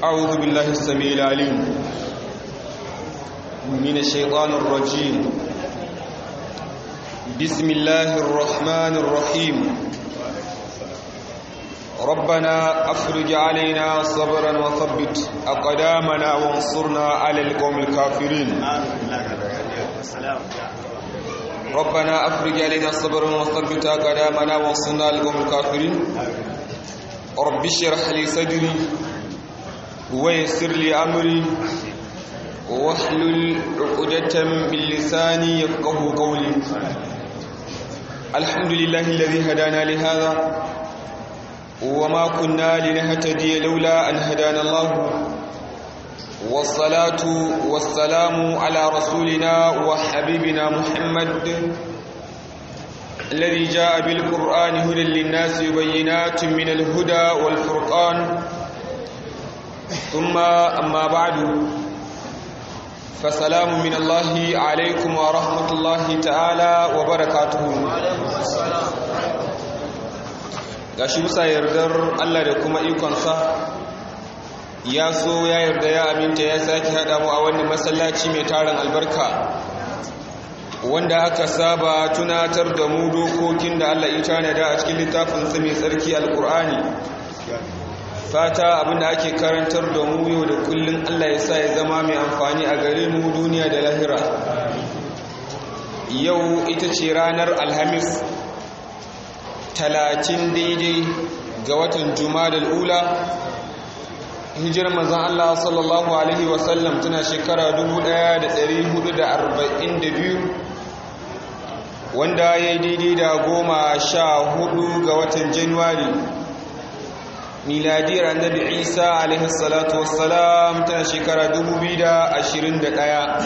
أعوذ بالله السميع العليم من الشيطان الرجيم بسم الله الرحمن الرحيم ربنا أفرج علينا صبرا وثبت أقدامنا وانصرنا على القوم الكافرين ربنا أفرج علينا صبرا وثبت أقدامنا وانصرنا على القوم الكافرين رب اشرح لي صدري ويسر لي أمري واحلل عقدة من لساني يفقه قولي الحمد لله الذي هدانا لهذا وما كنا لنهتدي لولا أن هدانا الله والصلاة والسلام على رسولنا وحبيبنا محمد الذي جاء بالقرآن هدى للناس وبينات من الهدى والفرقان ثم أما بعد فسلام من الله عليكم ورحمة الله تعالى وبركاته gashi bisa yardar Allah da kuma ikonsa ya so ya yarda ya aminta ya sake haɗa mu a wani masallaci mai tarin albarka wanda aka saba tunatar da mu dokokin da Allah ya tanada a cikin littafinsa mai tsarki alkur'ani fata abinda ake karantar da mu yau da kullum Allah ya sa ya zama mai amfani a gare mu duniya da lahira yau ita ce ranar alhamis talatin daidai ga watan juma'a ula hijirar mazan Allah sallallahu alaihi wasallam tana shekara 1442 wanda ya yi daidai da goma sha hudu ga watan januwari miladiyar annabi isa alaihi salatu wassalam tana shekara 2021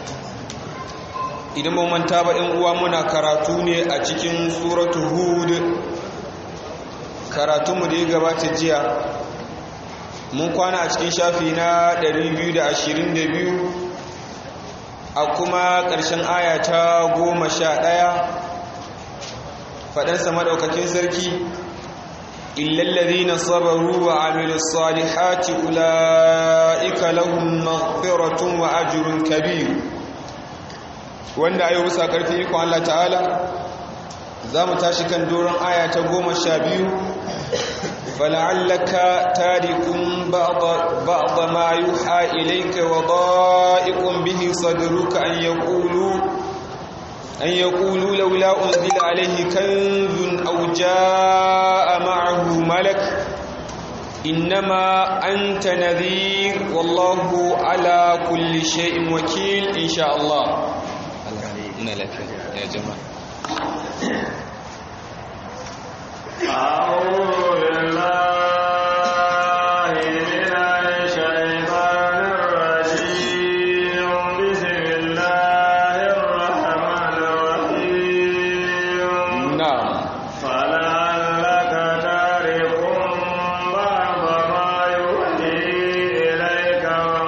idan ba manta ba ɗin uwa muna karatu ne a cikin suratu hud karatunmu da ya gabata jiya mun kwana a cikin shafi na 222 a kuma ƙarshen aya ta goma sha ɗaya faɗansa maɗaukakin sarki illallazina sabaru wa amilus salihati ula'ika lahum maghfiratun wa ajrun kabir wanda ayo bisa karfi ikon Allah ta'ala za mu tashi kan doron aya ta goma sha biyu fala'allaka tarikun ba'da ma yuha ilayka wa da'iqun bihi sadruka an yaqulu an yaqulu laula unzila alayhi kanzun aw jaa ma'ahu malak innama anta nadhir wallahu ala kulli shay'in wakil insha Allah muna lafiya ya jama'a أعوذ بالله من الشيطان الرجيم بسم الله الرحمن الرحيم na'am فلعلك تارك بعض ما يوحي إليك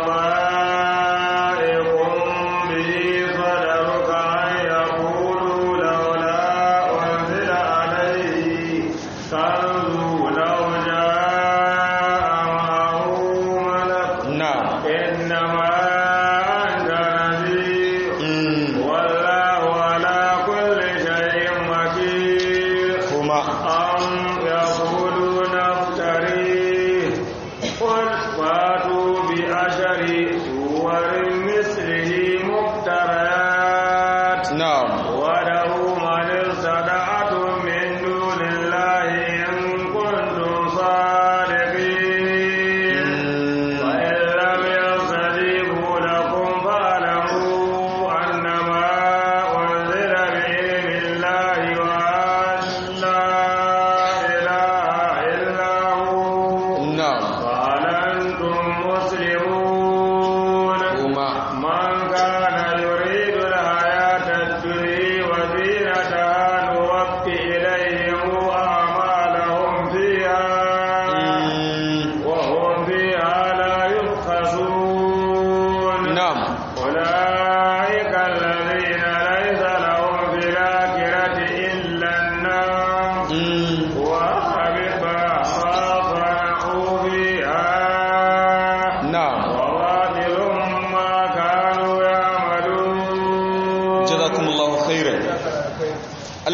وضائق به صدرك أن يقولوا لولا أنزل عليه كنز لو جاء معه ملك na'am إنما أنت نذير mm والله على كل شيء وكيل kuma أم يقولون افتريه قل فاتوا بأشر سور مثله مفتريات na'am ودعوا من استطعتم من دون الله إن كنتم صادقين mm وإن لم يستجيبوا لكم فاعلموا أنما أنزل بعلم الله وأن لا إله إلا هو na'am فهل أنتم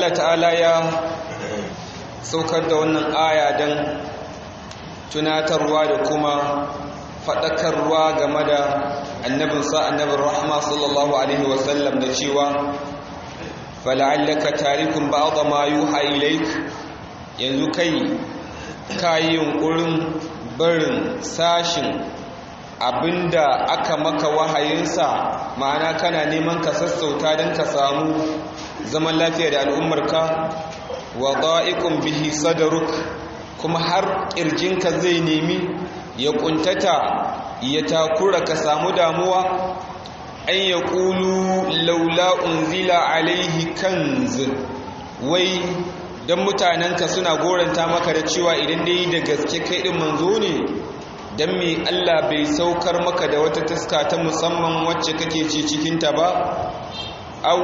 Allah ta'ala ya saukar da wannan aya don tunatarwa da kuma faɗakarwa game da annabinsa annabin rahama sallallahu alaihi wasallam da cewa fala'allaka tarikun ba'adha ma yuha ilaik yanzu kai kayi yunkurin barin sashin abinda aka maka wahayinsa ma'ana kana neman ka sassauta don ka samu zaman lafiya da al'ummarka wa da'ikun bihi sadaruk kuma har ƙirjinka zai nemi ya ƙuntata ya takura ka samu damuwa an ya ƙulu laula unzila alaihi kanz wai don mutanenka suna goranta maka da cewa idan dai da gaske kai ɗin manzo ne don me Allah bai saukar maka da wata taska ta musamman wacce kake ci cikinta ba au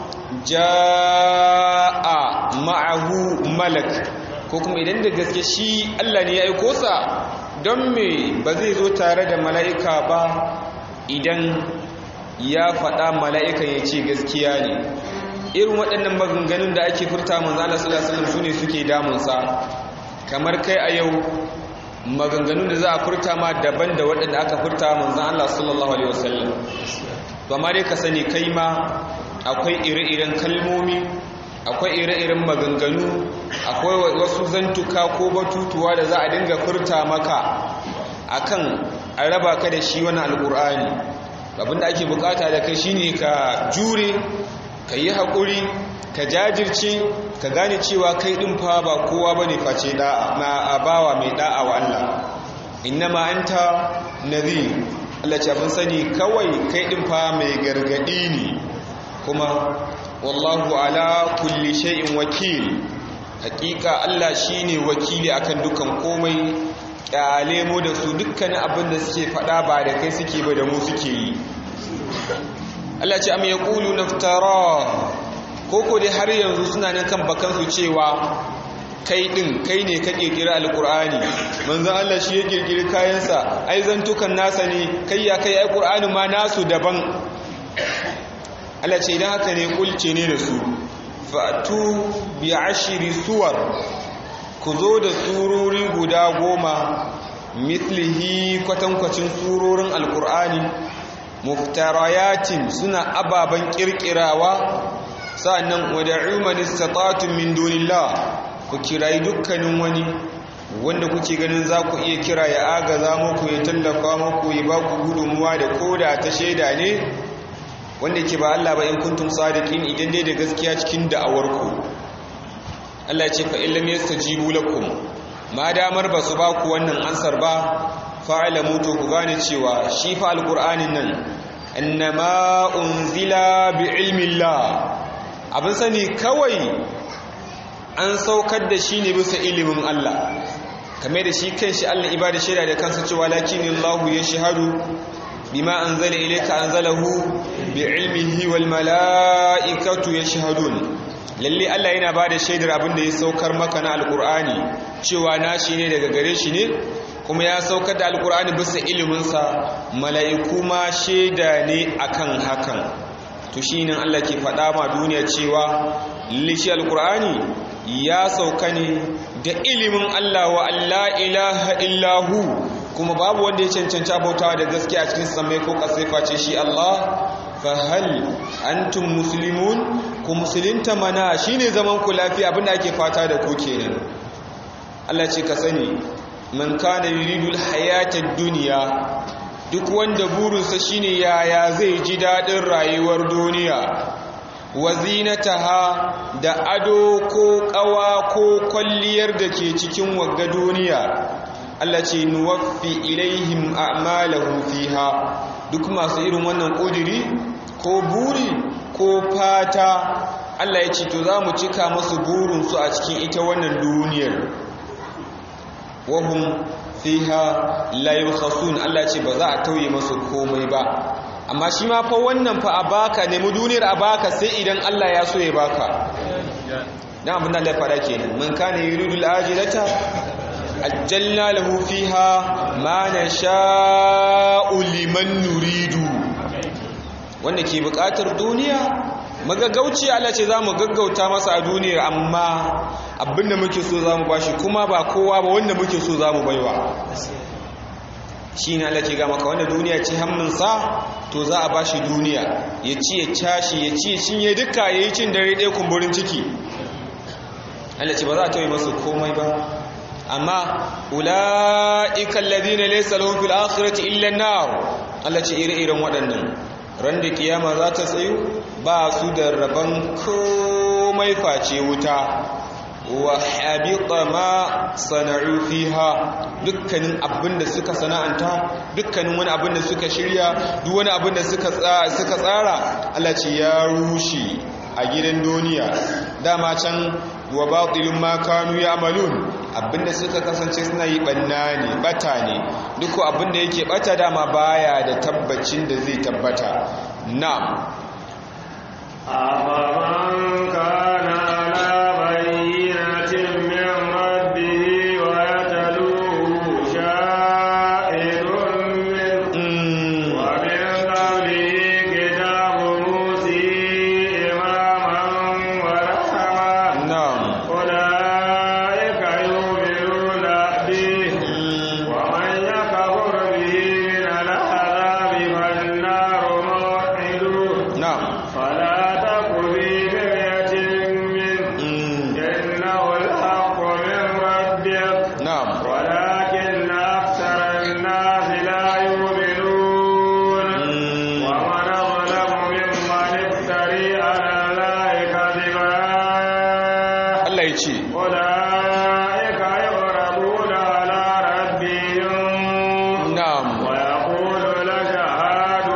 ja'a ma'ahu malak ko kuma idan da gaske shi Allah ne ya aiko sa don me ba zai zo tare da mala'ika ba idan ya faɗa mala'ikan ya ce gaskiya ne irin waɗannan maganganun da ake furta manzo Allah sallallahu alaihi wasallam sune suke damunsa kamar kai a yau maganganun da za a furta ma daban da waɗanda aka furta manzan Allah sallallahu Alaihi wasallam ba ma dai ka sani kai ma akwai ire-iren kalmomi akwai ire-iren maganganu akwai wasu zantuka ko batutuwa da za a dinga furta maka akan a raba ka da shi wani alƙur'ani abinda ake bukata da kai shine ka jure ka yi haƙuri ka jajirce ka gane cewa kai ɗin fa ba kowa ba ne face bawa mai ɗa'a wa Allah innama anta nadhir Allah ce abin sani kawai kai ɗin fa mai gargaɗi ne kuma wallahu ala kulli shay'in wakil hakika Allah shine wakili akan dukan komai kyale mu da su dukkanin abin da suke faɗa ba da kai suke ba da mu suke yi Allah ce am yaqulu naftara koko dai har yanzu suna nan kan bakansu cewa kai din kai ne ka kirkiri alkur'ani manzon Allah shi ya kirkiri kayansa ai zantukan nasa ne kai ya kai ai qur'ani ma nasu daban Allah ce idan haka ne kulce ne da su fatu bi ashri suwar ku zo da surori guda goma mithlihi kwatankwacin surorin alkur'ani muftarayatin suna ababen kirkirawa sa'annan wada'u man istata'tum min dunillah ku kirayi dukkanin wani wanda kuke ganin za ku iya kira ya agaza muku ya tallafa muku ya ba ku gudunmuwa da koda ta shaida ne wanda ke ba Allah ba in kuntum sadiqin idan dai da gaskiya cikin da'awarku Allah ce fa illam yastajibu lakum ma damar ba su ba ku wannan ansar ba fa'alamu to ku gane cewa shi fa alqur'anin nan annama unzila bi ilmi Allah abin sani kawai an saukar da shi ne bisa ilimin Allah kame da shi kan shi Allah ibada shaida da kansa cewa lakinin Allahu ya shahadu bima anzala ilayka anzalahu bi ilmihi wal mala'ikatu yashhadun lalle Allah yana bada shaidar abin da ya saukar maka na alqur'ani cewa nashi ne daga gare shi ne kuma ya saukar da alqur'ani bisa iliminsa mala'iku ma shaida ne akan hakan to shi nan Allah ke faɗa ma duniya cewa lishi alkur'ani ya sauka ne da ilimin Allah wa Allah ilaha illahu kuma babu wanda ya cancanci bautawa da gaskiya a cikin samai ko kasai face shi Allah fa hal antum muslimun ku musulunta mana shine zaman ku lafiya abinda ake fata da ku kenan Allah ce ka sani man kana yuridu alhayata dunya duk wanda burinsa shine yaya zai ji daɗin rayuwar duniya wazinataha da ado ko ƙawa ko kwalliyar da ke cikin wagga duniya Allah ce nuwaffi ilaihim a'malahum fiha duk masu irin wannan ƙudiri ko buri ko fata Allah ya ce to za mu cika masu burinsu a cikin ita wannan duniyar wahum fiha la yukhasun Allah ce ba za a tauye masu komai ba amma shi ma fa wannan fa a baka nemi duniyar a baka sai idan Allah ya so ya baka dan abin da Allah ya fara kenan man kana yuridu al-ajilata ajjalna lahu fiha ma nasha'u liman nuridu wanda ke bukatar duniya magagauci Allah ce za mu gaggauta masa a duniyar amma abinda muke so za mu bashi kuma ba kowa ba wanda muke so za mu baiwa shi ne Allah ke ga maka wanda duniya ce hamminsa to za a bashi duniya ya ci ya cashi ya ci ya cinye duka ya yi cin dare ɗaya kumburin ciki Allah ce ba za a tauye masu komai ba amma ula'ikan ladina laysa lahum fil akhirati illa an-nar Allah ce ire-iren waɗannan ran da kiyama za ta tsayu ba su da rabon komai face wuta wa habita ma sana'u fiha dukkanin abinda suka sana'anta dukkanin wani abinda suka shirya duk wani abinda suka suka tsara Allah ce ya rushe a gidan duniya dama can wa batilun ma kanu ya'malun abinda suka kasance suna yi banna ne bata ne duk abinda yake bata dama baya da tabbacin da zai tabbata na'am أفمن كان على بينة من ربه ويتلوه شاهد منه Mm, ومن قبله كتاب موسى إماما ورحمة na'am أولئك يؤمنون به Mm, ومن يكفر به من العذاب فالنار موعده na'am فلا تك في مرية منه Mm, إنه الحق من ربك na'am ولكن أكثر الناس لا يؤمنون Mm, ومن أظلم ممن افتري على الله كذبا Allah ya ce أولئك يعرضون على ربهم na'am ويقول لشهاد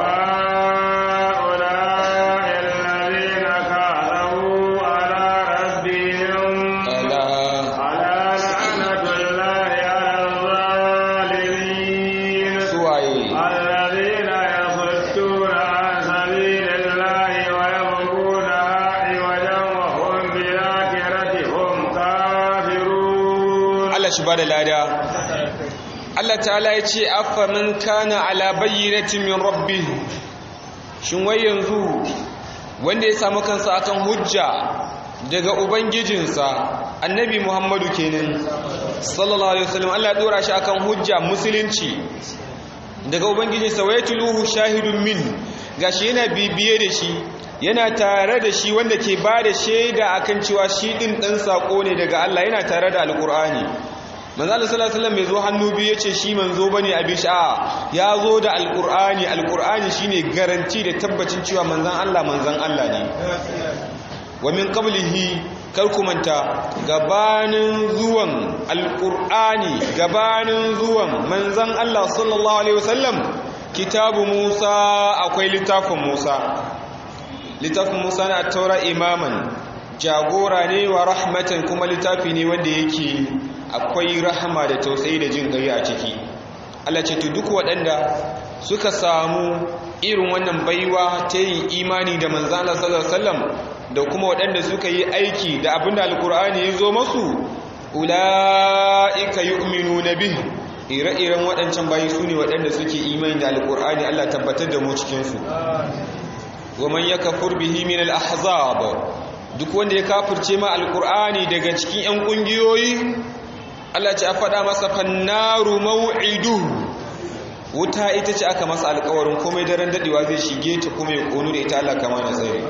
هؤلاء الذين كذبوا على ربهم ala ألا لعنة الله على الظالمين suwaye الذين يصدون عن سبيل الله ويبغونها عوجا وهم بالآخرة هم كافرون Allah shi bada lada Allah ta'ala ya ce afa man kana ala bayyinatin min rabbih shin wai yanzu wanda ya samu kansa akan hujja daga ubangijinsa annabi Muhammadu kenan sallallahu alaihi wasallam Allah ya dora shi akan hujja musulunci daga ubangijinsa wa yatluhu shahidun min gashi yana bibiye da shi yana tare da shi wanda ke ba da shaida akan cewa shi din dan sako ne daga Allah yana tare da alqur'ani manzo Allah sallallahu alaihi wasallam bai zo hannu biyu yace shi manzo bane a bisha ya zo da alqur'ani alqur'ani shine garanti da tabbacin cewa manzon Allah manzon Allah ne wa min qablihi kar ku manta gabanin zuwan alqur'ani gabanin zuwan manzon Allah sallallahu alaihi wasallam kitabu Musa akwai littafin Musa littafin Musa na taura imaman jagora ne wa rahmatan kuma littafi ne wanda yake akwai rahama da tausayi da jin gari a ciki Allah ce to duk waɗanda suka samu irin wannan baiwa ta yin imani da manzon Allah sallallahu alaihi wasallam da kuma waɗanda suka yi aiki da abinda alkur'ani ya zo masu ula'ika yu'minuna bih ire-iren waɗancan bayi su ne waɗanda suke imani da alkur'ani Allah tabbatar da mu cikinsu wa man yakfur bihi min al-ahzab duk wanda ya kafirce ma alkur'ani daga cikin 'yan ƙungiyoyi Allah ce a faɗa masa fannaru maw'idu wuta ita ce aka masa alƙawarin komai daren daɗewa zai shige ta kuma ya ƙonu da ita Allah kama na tsari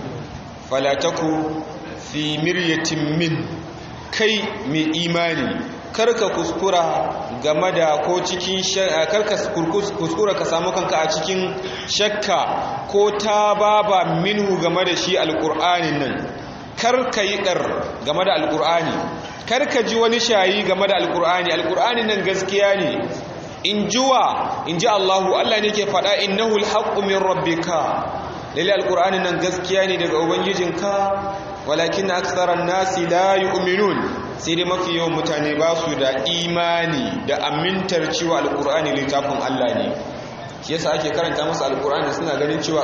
falataku fi miryatin min kai mai imani karka kuskura game da ko cikin karka kuskura ka samu kanka a cikin shakka ko ta baba minhu game da shi alƙur'anin nan karka yi ɗar game da alƙur'ani karka ji wani shayi game da alƙur'ani alƙur'anin nan gaskiya ne in jiwa in ji Allahu Allah ne ke faɗa innahu alhaqqu min rabbika lalle alƙur'anin nan gaskiya ne daga ubangijinka walakin aktharan nasi la yu'minun sai dai mafi yawan mutane ba su da imani da amintar cewa alƙur'ani littafin Allah ne shi yasa ake karanta musu alƙur'ani suna ganin cewa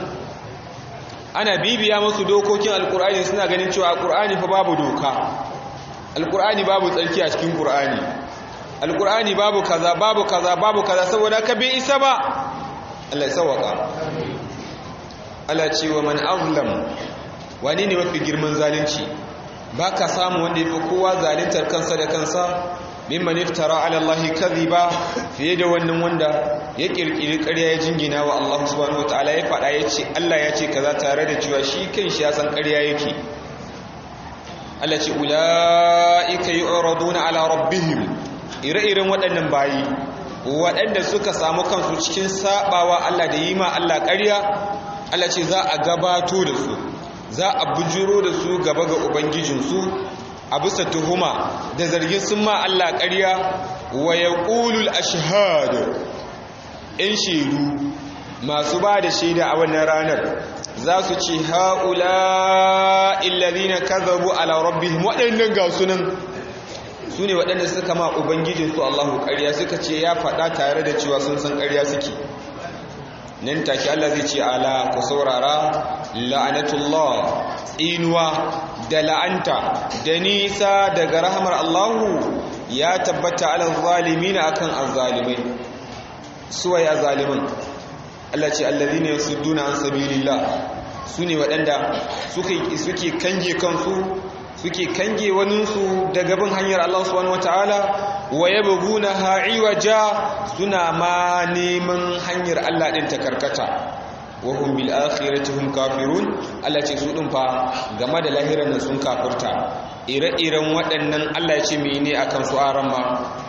ana bibiya musu dokokin alƙur'ani suna ganin cewa alƙur'ani fa babu doka alƙur'ani babu tsarki a cikin ƙur'ani alƙur'ani babu kaza babu kaza babu kaza saboda ka bai isa ba Allah ya sauwaka Allah ce wa man azlam wani ne mafi girman zalunci ba ka samu wanda ya fi kowa zaluntar kansa da kansa mimman iftara ala Allah kadhiba fiye da wannan wanda ya kirkiri ƙarya ya jingina wa Allah subhanahu wataala ya faɗa ya ce Allah ya ce kaza tare da cewa shi kanshi ya san ƙarya yake Allah ce ulaika yu'raduna ala rabbihim ire-iren waɗannan bayi waɗanda suka samu kansu cikin sabawa Allah da yi ma Allah ƙarya Allah ce za a gabato da su za a bujuro da su gaba ga ubangijinsu a bisa tuhuma da zargin sun ma Allah ƙarya wa yaqulul ashhad in shaidu masu ba da shaida a wannan ranar za su ce haula illazina kadhabu ala rabbihim waɗannan ga sunan su ne waɗanda suka ma ubangijinsu Allahu ƙarya suka ce ya faɗa tare da cewa sun san ƙarya suke nan take Allah zai ce ala ku saurara la'anatullah tsinuwa da la'anta da nisa daga rahamar Allahu ya tabbata ala zalimina akan azzalimai suwaye azzalimin Allah ce allazina yasudduna an sabilillah sune waɗanda suke suke kange kansu suke kange waninsu daga bin hanyar Allah subhanahu wataala wa yabghuna ha'iwaja suna ma neman hanyar Allah din ta karkata wa hum bil akhirati hum kafirun Allah ce su din fa game da lahiran nan sun kafirta ire-iren waɗannan Allah ya ce mene akan su aran ma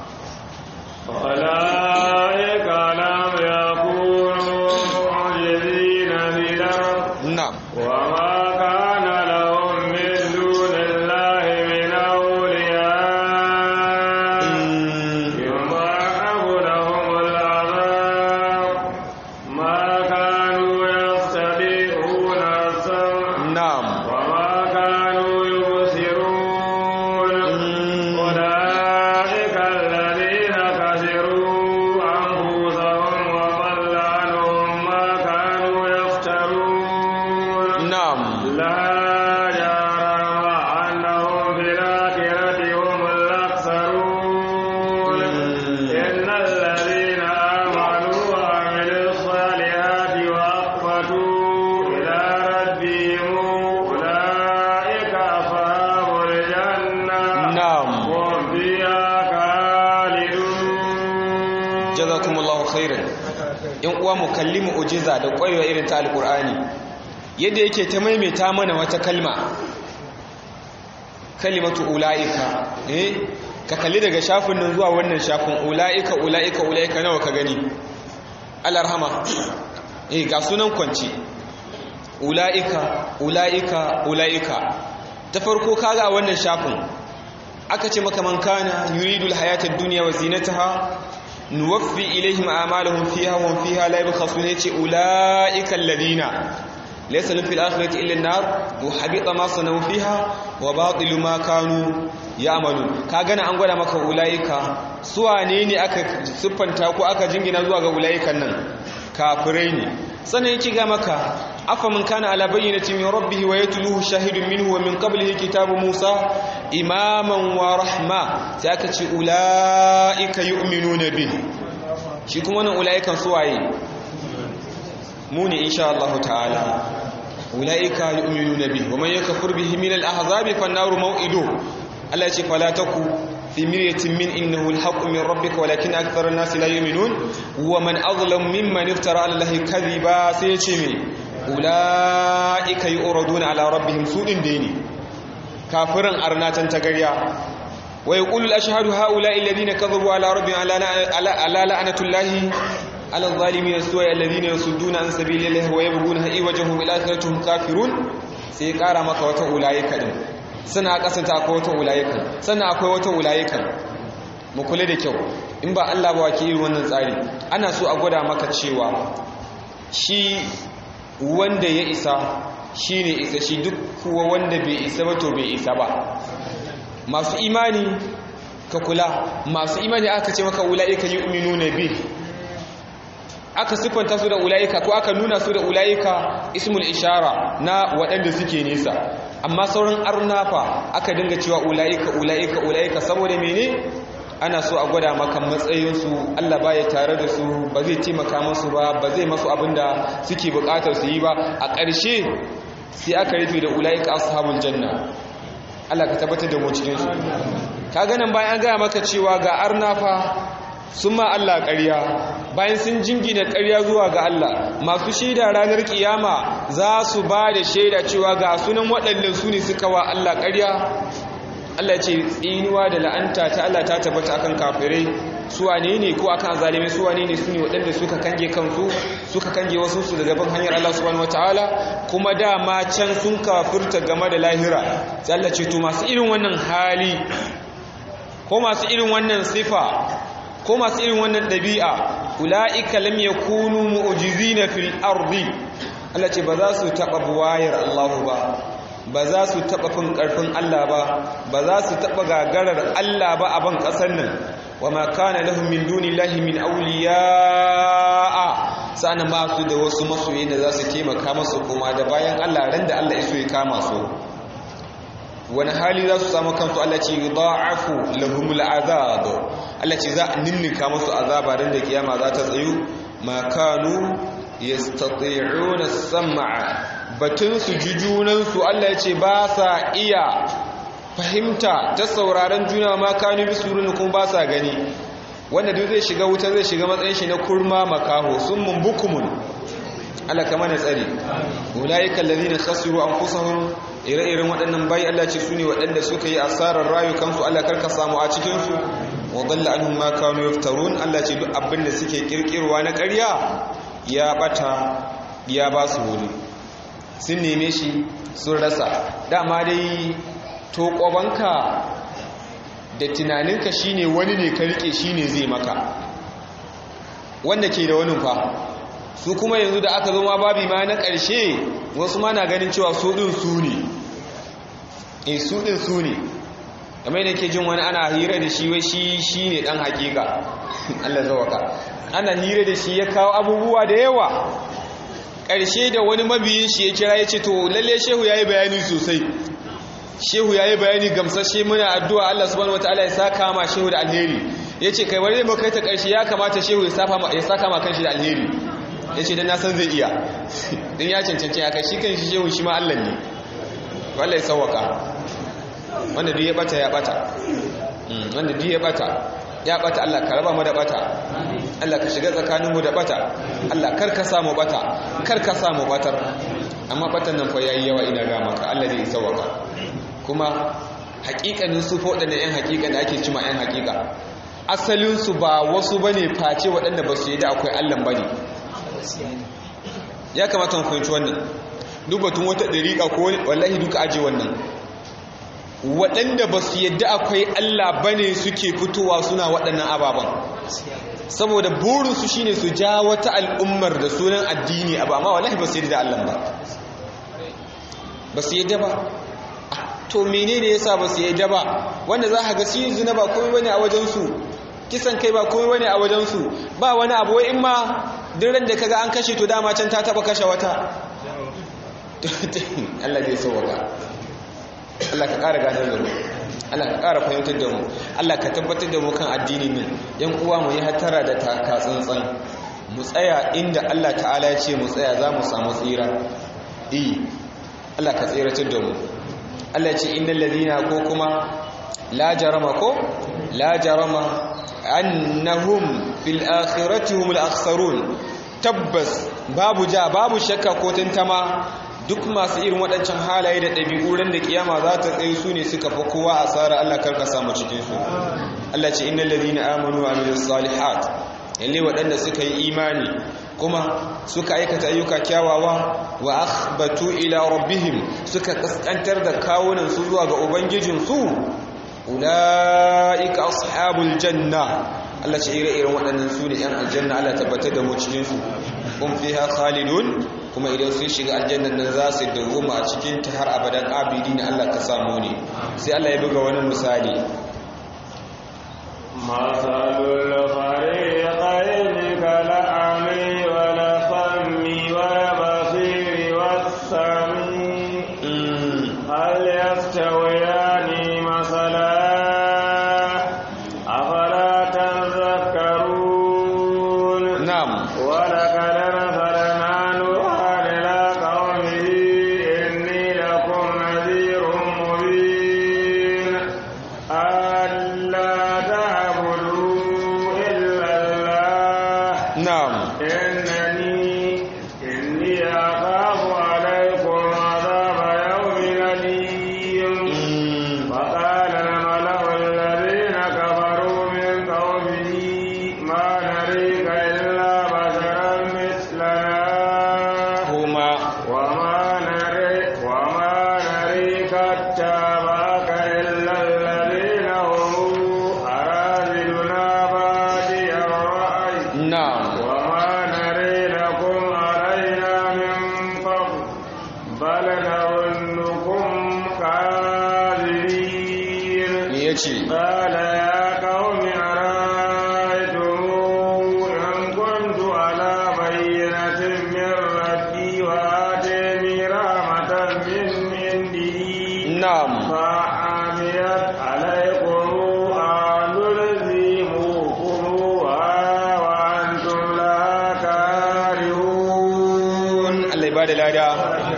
أولئك لم يكونوا معجزين في الأرض na'am وما كان لهم من دون الله من أولياء Mm, يضاعف لهم العذاب ما كانوا يستطيعون السمع na'am وما كانوا يبصرون Mm, أولئك الذين خسروا أنفسهم وضل عنهم ما كانوا يفترون na'am لا جرم أنهم في الآخرة هم الأخسرون إن الذين آمنوا وعملوا الصالحات وأخبتوا إلى ربهم أولئك أصحاب الجنة na'am هم فيها خالدون jazakumullahu khairan in uwa mu kalli mu'jiza da ƙwarewa irin ta alqur'ani yadda yake ta maimaita mana wata kalma kalimatu ulaika eh ka kalli daga shafin nan zuwa wannan shafin ulaika ulaika ulaika nawa ka gani alarhama eh ga sunan kwanci ulaika ulaika ulaika ta farko kaga a wannan shafin aka ce maka man kana yuridul hayatad dunya wa zinataha nuwaffi ilaihim a'malahum fiha wa hum fiha la yabkhasuna yace ulaika alladhina laysa lahum fil akhirati illa an-nar wa habita ma sanu fiha wa batilu ma kanu ya'malun ka gana an gwada maka ulaika su wane ne aka siffanta ko aka jingina zuwa ga ulaikan nan kafirai ne sannan yake ga maka afa man kana ala bayyinati min rabbih wa yatluhu shahidun minhu wa min qablihi kitabu musa imaman wa rahma sai aka ce ulaika yu'minuna bih shi kuma wannan ulaikan su waye mu ne insha Allah ta'ala ulaika yu'minuna bih wa man yakfur bihi min al-ahzabi fan-naru maw'iduhu Allah ya ce fala taku في مرية من إنه الحق من ربك ولكن أكثر الناس لا يؤمنون ومن أظلم ممن افترى على الله كذبا سيتمي أولئك يؤردون على ربهم سوء ديني كافرا أرناتا تقريا ويقول الأشهاد هؤلاء الذين كذبوا على ربهم على لعنة الله على الظالمين السوء الذين يصدون عن سبيل الله ويبغونها إيوجه بالآخرة هم كافرون سيقار مكة أولئك دين sannan a kasanta akwai wata wulayikan sannan akwai wata wulayikan mu kula da kyau in ba Allah ba wake irin wannan tsari ana so a gwada maka cewa shi wanda ya isa shi ne isa shi duk kuwa wanda bai isa ba to bai isa ba masu imani ka kula masu imani aka ce maka wula'ika yi uminu na bi aka siffanta su da ula'ika ko aka nuna su da ula'ika ismul ishara na waɗanda suke nesa amma sauran arnafa aka dinga cewa ula'ika ula'ika ula'ika saboda mene ana so a gwada maka matsayinsu Allah baya tare da su ba zai taimaka musu ba ba zai masu abin da suke bukatar su yi ba a ƙarshe sai aka rufe da ulaika ashabul janna Allah ka tabbatar da mu cikin su ka ganin bayan an gaya maka cewa ga arnafa sun ma Allah ƙarya bayan sun jingina ƙarya zuwa ga Allah masu shaida ranar kiyama za su ba da shaida cewa ga sunan waɗannan su ne suka wa Allah ƙarya Allah ce tsinuwa da la'anta ta Allah ta tabbata akan kafirai su wane ne ko akan zalimai su wane ne su ne waɗanda suka kange kansu suka kange wasu su daga bin hanyar Allah subhanahu wataala kuma dama can sun kafirta game da lahira sai Allah ce to masu irin wannan hali ko masu irin wannan sifa ko masu irin wannan ɗabi'a ula'ika lam yakunu mu'jizina fil ardi Allah ce ba za su taɓa buwayar Allah ba ba za su taɓa fin ƙarfin Allah ba ba za su taɓa gagarar Allah ba a ban ƙasar nan wa ma kana lahum min dunillahi min awliya'a sana ba su da wasu masoyi da za su taimaka masu kuma da bayan Allah ran da Allah ya so ya kama su wani hali za su samu kansu Allah ce da'afu lahumul azab Allah ce za a ninninka musu azaba ran da kiyama za ta tsayu ma kanu yastati'una sam'a batun su ji junan su Allah ya ce ba sa iya fahimta ta sauraron juna ma kanu bisurun kuma ba sa gani wanda duk zai shiga wuta zai shiga matsayin shi na kurma makaho sun mumbukumun Allah kama na tsari ulaika allazina khasiru anfusahum ire-iren waɗannan bayi Allah ce su ne waɗanda suka yi asarar rayukansu Allah karka samu a cikinsu wa dalla anhum ma kanu yaftarun Allah ce duk abin da suke kirkirwa na ƙarya ya bata ya ba su wuri sun neme shi sun rasa dama dai to ƙwabanka da tunaninka shine wani ne ka rike shine zai maka wanda ke da wani fa su kuma yanzu da aka zo ma babi ma na ƙarshe wasu ma na ganin cewa su ɗin su ne e su ɗin su ne kamar da ke jin wani ana hira da shi wai shi shi ne ɗan hakika Allah zawaka ana hira da shi ya kawo abubuwa da yawa ƙarshe da wani mabiyin shi ya kira ya ce to lalle shehu ya yi bayani sosai shehu ya yi bayani gamsashe muna addu'a Allah subhanahu wataala ya saka ma shehu da alheri ya ce kai bari mu kai ta ƙarshe ya kamata shehu ya saka ma kanshi da alheri ya ce don nasan zai iya don ya cancanci ya kai shi kan shi shehun shi ma Allah ne wallai sauwaka wanda duk ya bata ya bata wanda duk ya bata ya bata Allah ka raba mu da bata Allah ka shiga tsakaninmu da bata Allah kar ka samu bata kar ka samu batar amma batan nan fa yayi yawa ina ga maka Allah zai sauwaka kuma hakikanin su fa waɗanda yan hakika da ake cima yan hakika asalinsu ba wasu bane face waɗanda ba su yi da akwai Allah bane ya kamata mu fahimci wannan duk batun wata dariƙa ko wallahi duka aje wannan waɗanda ba su yadda akwai Allah bane suke fitowa suna waɗannan ababen saboda burinsu shine su ja wata al'ummar da sunan addini abu amma wallahi ba su yadda da Allah ba ba su yadda ba to menene yasa ba su yadda ba wanda za ka ga su zina ba komai bane a wajensu kisan kai ba komai bane a wajensu ba wani abu wai in ma duk ran da kaga an kashe to dama can ta taba kashe wata Allah zai sauwaka Allah ka ƙara ganar da mu Allah ka ƙara fahimtar da mu Allah ka tabbatar da mu kan addini min yan uwa mu yi hatara da taka tsantsan mu tsaya inda Allah ta'ala ya ce mu tsaya za mu samu tsira eh Allah ka tsiratar da mu Allah ya ce innal ladina ko kuma la jarama ko la jarama annahum fil akhirati humul akhsarun tabbas babu ja babu shakka ko tantama duk masu irin waɗancan halaye da ɗabi'u ran da kiyama za ta tsaye su ne suka fi kowa asara Allah karka samu cikin su Allah ce innal ladina amanu wa amilus salihat yalle waɗanda suka yi imani kuma suka aikata ayyuka kyawawa wa akhbatu ila rabbihim suka kaskantar da kawunan su zuwa ga ubangijin su ulaika ashabul janna Allah ce ire-iren waɗannan su ne 'yan aljanna Allah tabbatar da mu cikin su kun fiha khalidun kuma idan sun shiga aljannan nan za su dawoma a cikin ta har abadan abidi na Allah ka samu ne sai Allah ya buga wani misali masalul fariqayn kal'ami wal fammi wal basiri was sami hal yastawiyani masala afala na'am ولقد أرسلنا نوحا إلى قومه إني لكم نذير مبين ألا تعبدوا إلا الله na'am إنني إني أخاف عليكم عذاب يوم أليم Mm, فقال الملأ الذين كفروا من قومه ما نريك إلا بشرا مثلنا kuma وما نري وما نريك اتبعك إلا الذين هم أراذلنا بادي الرأي na'am وما نري لكم علينا من فضل بل نظنكم كاذبين me yace قال يا قوم أرأيتم إن كنت على بينة من ربي وآتيني رحمة من عنده na'am فعميت عليكم أنلزموكموها وأنتم لا كارهون Allah ya bada lada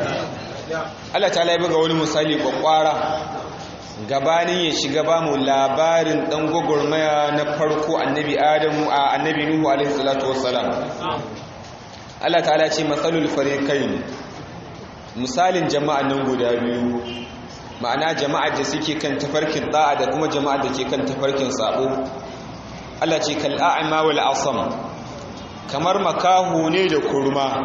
Allah ta ya buga wani misali kwakwara gabanin ya shiga ba mu labarin dan gwagwarmaya na farko annabi Adamu a annabi Nuhu alaihi salatu wassalam Allah ta'ala ce masalul fariqain misalin jama'an nan guda biyu ma'ana jama'ar da suke kan tafarkin da'a da kuma jama'ar da ke kan tafarkin sabo Allah ce kal a'ma wal asam kamar makahu ne da kurma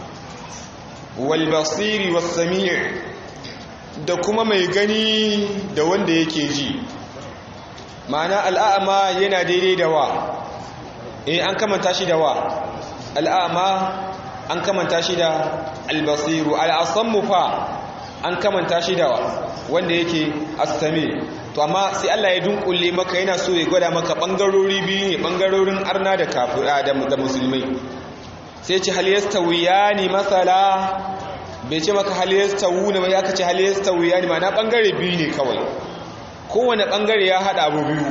wal basiri was sami' da kuma mai gani da wanda yake ji ma'ana al'a'ma yana daidai da wa eh an kamanta shi da wa al'a'ma an kamanta shi da albasiru al'asammu fa an kamanta shi da wanda yake astami to amma sai Allah ya dunkule maka yana so ya gwada maka bangarori biyu ne bangarorin arna da kafira da musulmai sai ce hal yastawiyani masala bai ce maka hal yastawuna ba ya kace hal yastawiyani ma na bangare biyu ne kawai kowane bangare ya hada abu biyu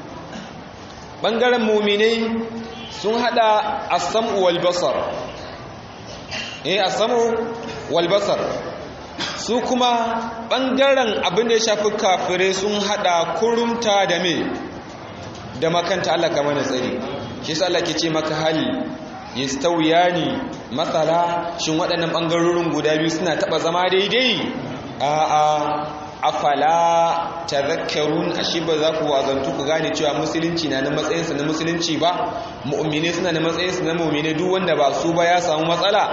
bangaren mu'minai sun hada as-sam'u wal basar eh as-sam'u wal basar su kuma ɓangaren abin da ya shafi kafirai sun haɗa kurumta da me da makanta Allah kama na tsari shi sa Allah ke ce maka hali ya stauya ne matsala shin waɗannan ɓangarorin guda biyu suna taɓa zama daidai a'a afala ta zakarun ashe ba za ku wazantu ku gane cewa musulunci na na matsayinsa na musulunci ba mu'mine suna na matsayinsa na mu'mine duk wanda ba su ba ya samu matsala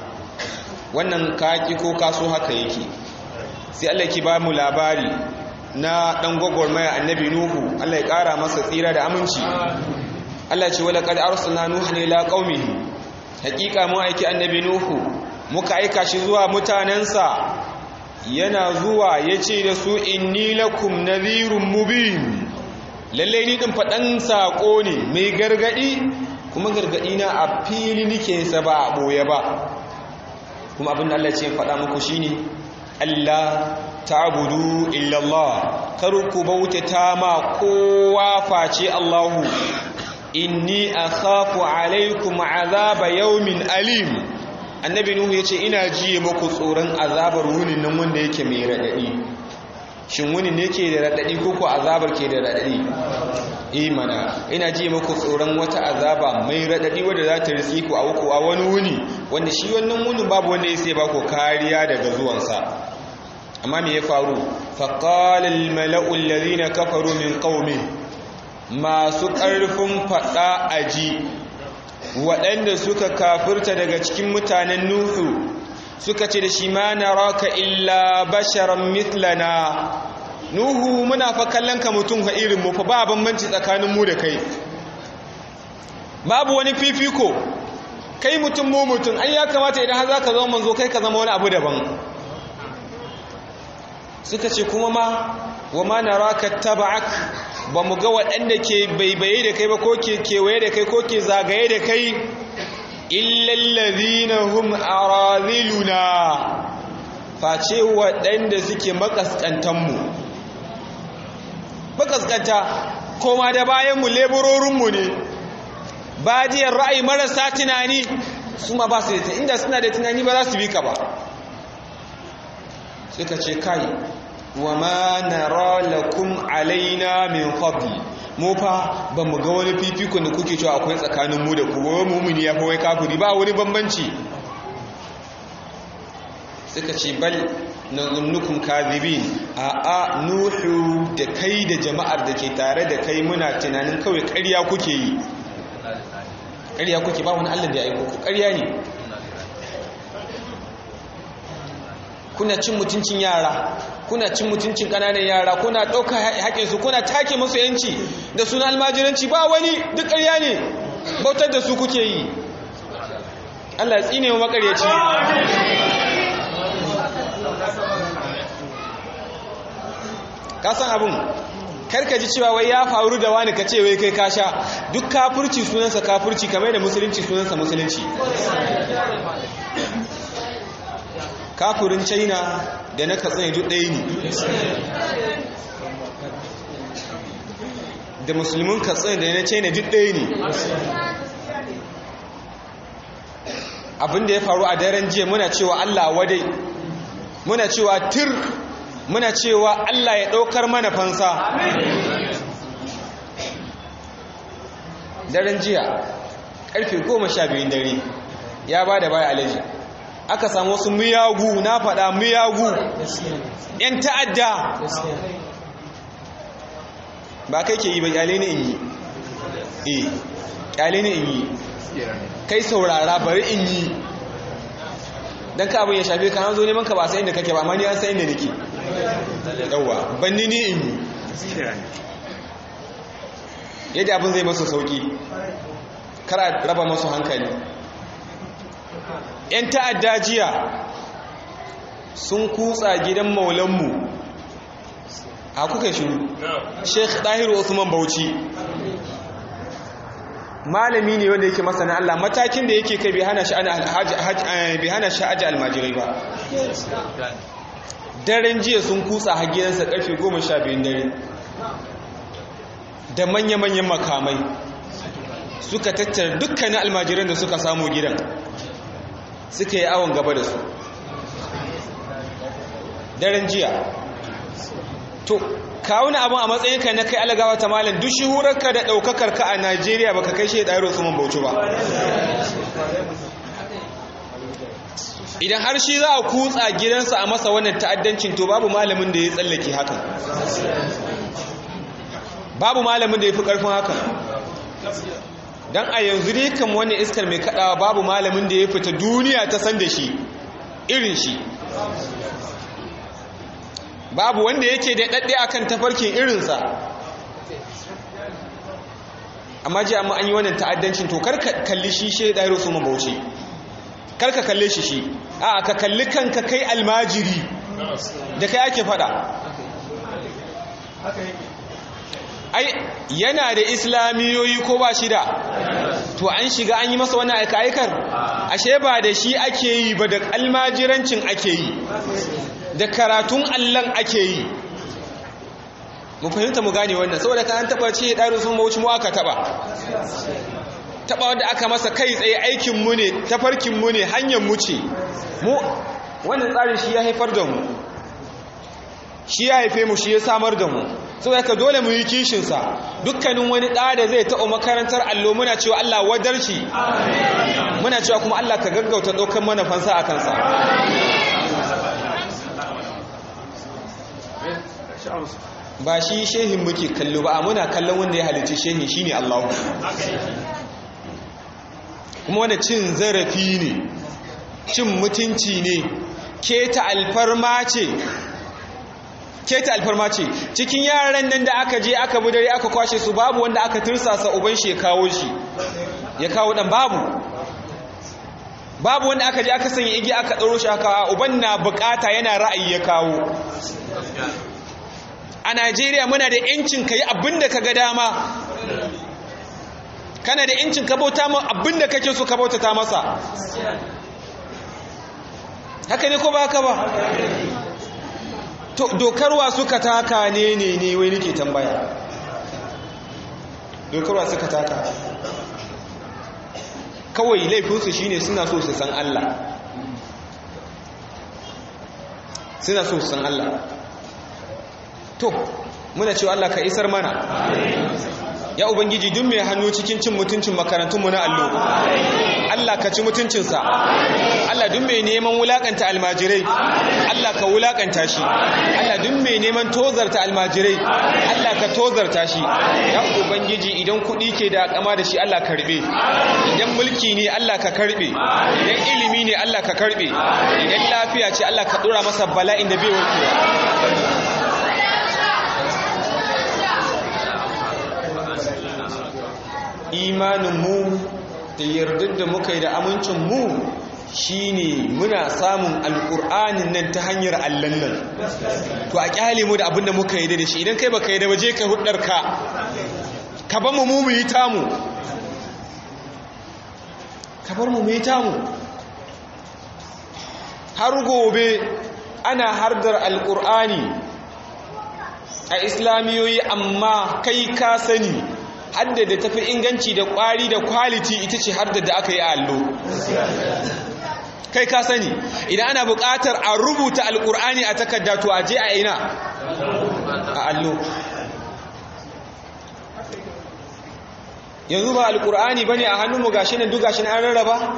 wannan kaki ko kaso haka yake sai Allah ki ba mu labari na dan gwagwarmaya annabi nuhu Allah ya kara masa tsira da aminci Allah ce wala qad arsalna nuhan ila qaumihi hakika mu aiki annabi nuhu muka aika shi zuwa mutanensa yana zuwa yace da su inni lakum nadhirun mubin lalle ni din fadan sako ne mai gargadi kuma gargadi na a fili nike sa ba a boye ba kuma abin da Allah ce faɗa muku shine Allah ta'budu illa Allah kar ku bautata ma kowa face Allahu inni akhafu alaikum azaba yawmin alim annabi nuhu yace ina jiye muku tsoron azabar wunin nan wanda yake mai radadi shin wuni ne ke da radadi ko ko azabar ke da radadi imana ina ji muku tsoron wata azaba mai radadi wadda za ta riski ku a uku a wani wuni wanda shi wannan wunin babu wanda ya sai ba ku kariya daga zuwansa amma me ya faru faqala al mala'u alladhina kafaru min qaumi masu ƙarfin faɗa aji waɗanda suka kafirta daga cikin mutanen nuhu suka ce da shi ma naraka illa basharan mithlana nuhu muna fa kallon ka mutum fa irin mu fa ba bambanci tsakanin mu da kai babu wani fifiko kai mutum mu mutum ai ya kamata idan har zaka zama manzo kai ka zama wani abu daban suka ce kuma ma wa ma naraka taba'ak ba mu ga waɗanda ke baibaye da kai ba ko ke kewaye da kai ko ke zagaye da kai illallazina hum araziluna face waɗanda suke makaskantanmu makaskanta koma da bayanmu leburorinmu ne badiyar ra'ayi marasa tunani su ma ba su da inda suna da tunani ba za su bi ka ba suka ce kai wa ma nara lakum alaina min fadli mu fa ba mu ga wani fifikon da kuke cewa akwai tsakanin mu da ku ba mumini ya fa wai kafiri ba wani bambanci suka ce bal na zunnukum kadhibin a a nuhu da kai da jama'ar da ke tare da kai muna tunanin kawai ƙarya kuke yi ƙarya kuke ba wani Allah da ya aiko ku ƙarya ne kuna cin mutuncin yara kuna cin mutuncin ƙananan yara kuna ɗauka haƙinsu kuna take musu yanci da suna almajiranci ba wani duk ƙarya ne bautar da su kuke yi Allah ya tsine wa makaryaci kasan abin karka ji cewa wai ya faru da wani ka ce wai kai kasha duk kafurci sunansa kafurci kamar da musulunci sunansa musulunci kafurin china da na katsina duk ɗaya ne da musulmin katsina da na china duk ɗaya ne abinda ya faru a daren jiya muna cewa allah wadai muna cewa tir muna cewa Allah ya ɗaukar mana fansa daren jiya ƙarfe goma sha biyun dare ya ba da baya alaji aka samu wasu miyagu na faɗa miyagu ‘yan ta'adda ba kai ke yi ba ƙyale ne in yi eh ƙyale ne in yi kai saurara bari in yi don ka abin ya shafe ka zo neman ka ba sai inda kake ba amma ni an sai inda nake yawa banni ni in yi yadda abin zai masu sauki kara raba masu hankali yan ta'adda jiya sun kutsa gidan maulanmu a kuka shiru sheikh ɗahiru usman bauchi malami ne wanda yake masana Allah matakin da yake kai bai hana shi aji almajirai ba daren jiya sun kutsa hagiyansa karfe goma sha biyun dare da manya-manyan makamai suka tattara dukkanin almajiran da suka samu gidan suka yi awon gaba da su daren jiya to kawuna abin a matsayinka na kai alagawa ta malin duk shihurarka da ɗaukakarka a najeriya baka kai shi ɗayar su man bauchi ba idan har shi za a kutsa gidansa a masa wannan ta'addancin to babu malamin da ya tsallake haka babu malamin da ya fi ƙarfin haka don a yanzu dai kan wani iskar mai kaɗawa babu malamin da ya fita duniya ta san da shi irin shi babu wanda yake da ɗaɗɗe akan tafarkin irinsa amma ji amma an yi wannan ta'addancin to karka kalli shi shi ɗaya su mabauci karka kalle shi shi a ka kalli kanka kai almajiri da kai ake fada ai yana da islamiyoyi ko ba shi da to an shiga an yi masa wani aika-aikar ashe ba da shi ake yi ba da almajirancin ake yi da karatun allon ake yi mu fahimta mu gane wannan saboda kan taba ce ɗarin sun mawuci mu aka taba taba wanda aka masa kai tsaye aikinmu ne tafarkinmu ne hanyarmu ce mu wannan tsarin shi ya haifar da mu shi ya haife mu shi ya samar da mu saboda ka dole mu yi kishinsa dukkanin wani ɗa da zai taɓa makarantar allo muna cewa Allah wadarci muna cewa kuma Allah ka gaggauta ɗaukar mana fansa a kansa ba shi shehin muke kallo ba muna kallon wanda ya halicci shehin shine Allah kuma wanda cin zarafi ne cin mutunci ne keta alfarma ce keta alfarma ce cikin yaran nan da aka je aka bi dare aka kwashe su babu wanda aka tursasa uban shi ya kawo shi ya kawo dan babu babu wanda aka je aka sanya igi aka tsaro shi aka uban na bukata yana ra'ayi ya kawo a Najeriya muna da yancin kai abinda ka ga dama kana da yancin ka bauta ma abinda kake so ka bautata masa haka ne ko ba haka ba to dokarwa suka taka ne ne ne wai nake tambaya dokarwa suka taka kawai laifinsu shine suna so su san Allah suna so su san Allah to muna cewa Allah ka isar mana ya ubangiji duk mai hannu cikin cin mutuncin makarantunmu na allo Allah ka ci mutuncinsa Allah duk mai neman wulakanta almajirai Allah ka wulakanta shi Allah duk mai neman tozarta almajirai Allah ka tozarta shi ya ubangiji idan kuɗi ke da kama da shi Allah karbe idan mulki ne Allah ka karbe idan ilimi ne Allah ka karbe idan lafiya ce Allah ka dora masa bala'in da bai warkewa imaninmu da yardar da muka yi da amincinmu shi ne muna samun alƙur'anin nan ta hanyar allon nan to a ƙyale mu da abin da muka yi da shi idan kai baka yi da waje ka hudar ka ka bar mu mu yi tamu ka bar mu mu yi tamu har gobe ana hardar alƙur'ani a islamiyoyi amma kai ka sani hadda da tafi inganci da kwari da kwaliti ita ce hadda da aka yi a allo kai ka sani idan ana buƙatar a rubuta alƙur'ani a takarda to a je a ina a allo yanzu ba alƙur'ani ba ne a hannunmu gashi nan duk gashi an rarraba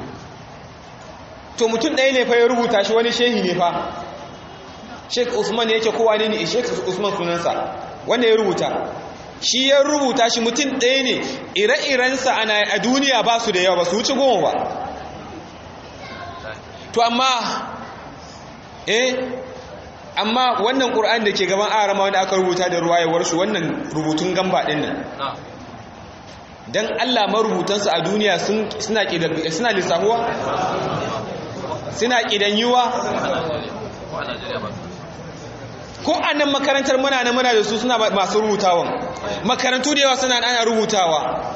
to mutum ɗaya ne fa ya rubuta shi wani shehi ne fa sheik usman yake kowa ne ne sheik usman sunansa wanda ya rubuta shi ya rubuta shi mutum ɗaya ne ire-irensa a duniya ba su da yawa ba su wuce goma ba to amma eh amma wannan ƙur'an da ke gaban arama wanda aka rubuta da ruwayewarsu wannan rubutun gamba ɗin nan don allah marubutansu a duniya suna lissahuwa suna ƙidanyuwa ko a nan makarantar muna na muna da su suna masu rubutawan makarantu da yawa suna ana rubutawa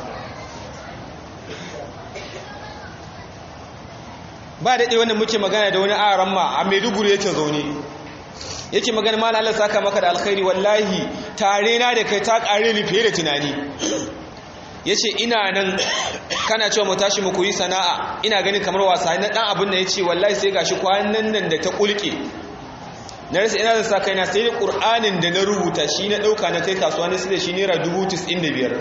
ba daɗe wanda muke magana da wani aran ma a maiduguri yake zaune yake magana ma Allah saka maka da alkhairi wallahi tare na da kai ta ƙare ni fiye da tunani yace ina nan kana cewa mu tashi mu koyi sana'a ina ganin kamar wasa na dan abin da yace wallahi sai gashi kwanan nan da ta kulke na rasa ina da sa kaina sai da ƙur'anin da na rubuta shi na ɗauka na kai kasuwa na da shi naira biyar.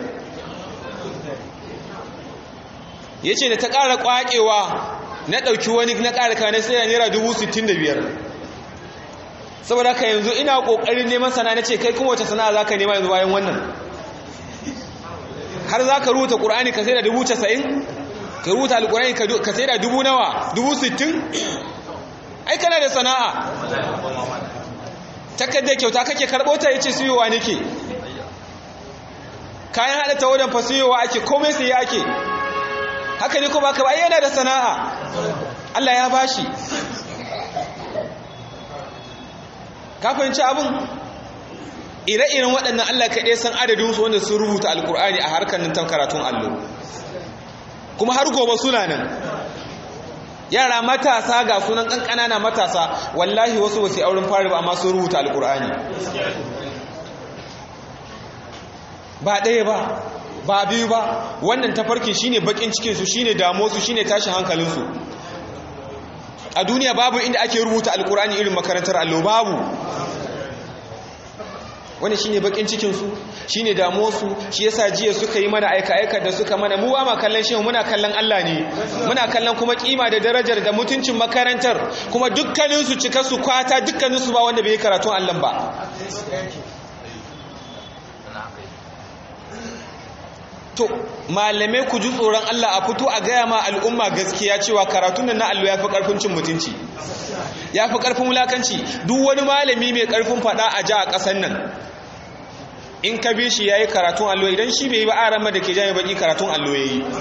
ya ce da ta ƙara ƙwaƙewa na ɗauki wani na ƙara kayan sai da naira biyar. saboda haka yanzu ina ƙoƙarin neman sana na ce kai kuma wace sana'a za ka nema yanzu bayan wannan har za ka rubuta ƙur'ani ka sai da casa'in? ka rubuta alƙur'ani ka sai da dubu nawa sittin? ai kana da sana'a takardar kyauta kake karɓo ta yace siyowa nake kayan haɗa ta wadan fasiyowa ake komai sai ake haka ne kuma ka yana da sana'a Allah ya bashi ka fahimci abin ire-iren waɗannan Allah kaɗai san adadin su wanda sun rubuta alkur'ani a harkar nan ta karatun allo kuma har gobe suna nan yara matasa ga sunan kankana na matasa wallahi wasu wasu auren fari ba amma sun rubuta alkur'ani ba ɗaya ba ba biyu ba wannan tafarkin shine bakin cikinsu shine damuwarsu shine tashin hankalinsu a duniya babu inda ake rubuta alkur'ani irin makarantar allo babu wani shine bakin cikinsu shine damuwarsu shi yasa jiya suka yi mana aika-aika da suka mana mu ba ma kallon shehu muna kallon Allah ne muna kallon kuma kima da darajar da mutuncin makarantar kuma dukkaninsu cika su kwata dukkaninsu ba wanda bai yi karatun Allah ba to malamai ku ji tsoron Allah a fito a gaya ma al'umma gaskiya cewa karatun nan na allo ya fi ƙarfin cin mutunci ya fi ƙarfin wulakanci duk wani malami mai ƙarfin faɗa a ja a ƙasar nan in ka bi shi ya yi karatun allo idan shi bai yi ba a rama da ke jami baƙi karatun allo ya yi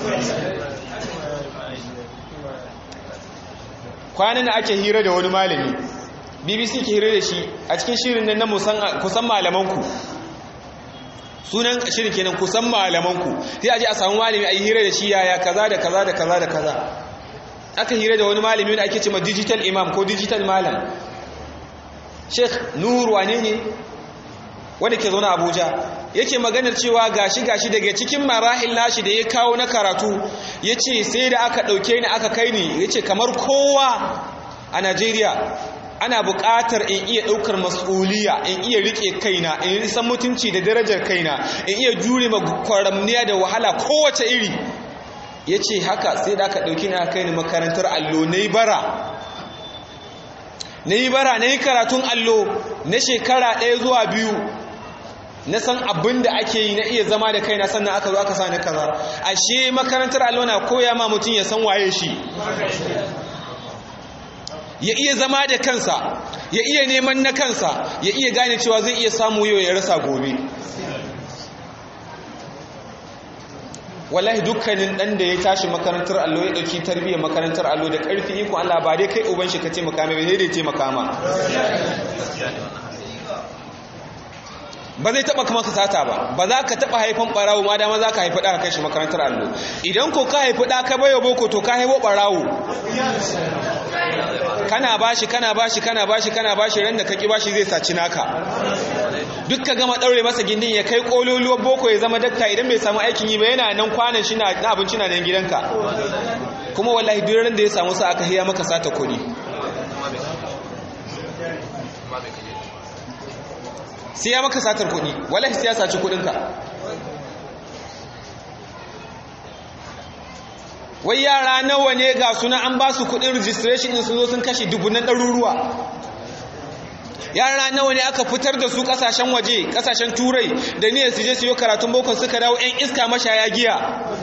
kwanan da ake hira da wani malami bbc ke hira da shi a cikin shirin nan na kusan malamanku sunan shirin kenan kusan malamanku sai a je a samu malami a yi hira da shi yaya kaza da kaza da kaza da kaza aka hira da wani malami wanda ake cewa digital imam ko digital malam sheikh nur wane ne wanda ke zaune abuja yake maganar cewa gashi gashi daga cikin marahil nashi da ya kawo na karatu yace sai da aka dauke ni aka kai ni yace kamar kowa a Najeriya ana buƙatar in iya ɗaukar mas'uliya in iya riƙe kaina in san mutunci da darajar kaina in iya jure ma kwaramniya da wahala kowace iri yace haka sai da aka dauke ni aka kai ni makarantar allo nayi bara nayi bara nayi karatun allo na shekara ɗaya zuwa biyu na san abin da ake yi na iya zama da kaina sannan aka zo aka sa ni kaza ashe makarantar allo na koya ma mutum ya san waye shi ya iya zama da kansa ya iya neman na kansa ya iya gane cewa zai iya samu yau ya rasa gobe wallahi dukkanin dan da ya tashi makarantar allo ya dauki tarbiyyar makarantar allo da karfi iko Allah ba dai kai uban shi ka taimaka mai sai dai taimaka ma ba zai taba kama ka sata ba ba za ka taba haifan barawo ma dama za ka haifi ɗa kai shi makarantar allo idan ko ka haifi ɗa ka bayo boko to ka haifo barawo kana bashi kana bashi kana bashi kana bashi ran da kaki bashi zai saci naka duk ka gama daure masa gindin ya kai kololuwar boko ya zama dakta idan bai samu aikin yi ba yana nan kwanan shi na abinci na nan gidanka kuma wallahi duk ran da ya samu sa aka hiya maka sata kuɗi sai ya maka satar kuɗi wallahi sai ya saci kuɗinka wai yara nawa ne ga suna an ba su kudin registration din sun zo sun kashe dubunan ɗaruruwa yara nawa ne aka fitar da su kasashen waje kasashen turai da niyyar su je su yi karatun boko suka dawo yan iska mashaya giya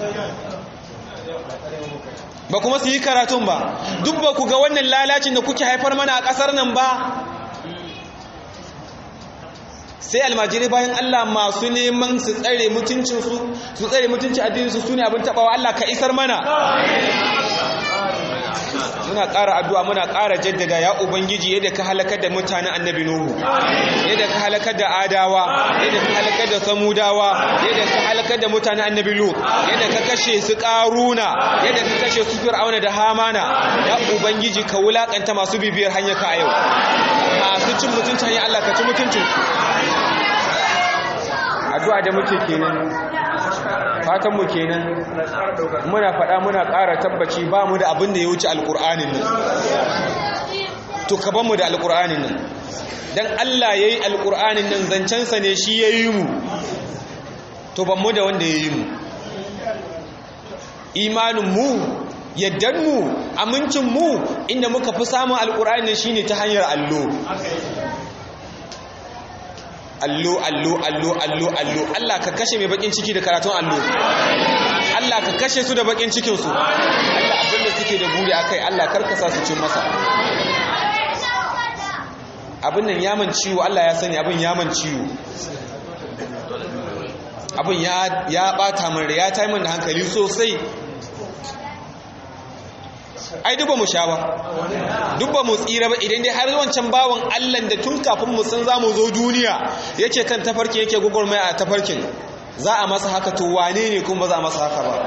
ba kuma su yi karatun ba duk ba ku ga wannan lalacin da kuke haifar mana a ƙasar nan ba sai almajirai bayan Allah masu neman su tsare mutuncinsu su tsare mutuncin addininsu su ne abin taɓawa Allah ka isar mana muna ƙara addu'a muna ƙara jaddada ya ubangiji yadda ka halakar da mutanen annabi nuhu yadda ka halakar da adawa yadda ka halakar da samudawa yadda ka halakar da mutanen annabi lut yadda ka kashe su ƙaruna yadda ka kashe su fir'auna da hamana ya ubangiji ka wulakanta masu bibiyar hanyar ka a yau masu cin mutuncin hanyar Allah ka ci mutuncin addu'a da muke kenan fatan mu kenan muna faɗa muna ƙara tabbaci ba mu da abin da ya wuce alƙur'anin nan to ka mu da alƙur'anin nan dan Allah yayi alƙur'anin nan zancensa ne shi yayi mu to ban mu da wanda yayi mu imanin mu yaddan mu amincin mu inda muka fi samun alƙur'ani shine ta hanyar allo allo allo allo allo allo Allah ka kashe mai bakin ciki da karatun allo Allah ka kashe su da bakin cikin su Allah abin da suke da buri akai Allah karkasa su cin masa abin nan yaman ciwo Allah ya sani abin yaman ciwo abin ya ya bata min ya tayi min da hankali sosai ai duba mu sha ba duba mu tsira ba idan dai har wancan bawan Allah da tun kafin mu san zamu zo duniya yake kan tafarkin yake gugurmai a tafarkin za a masa haka to wane ne kuma ba za a masa haka ba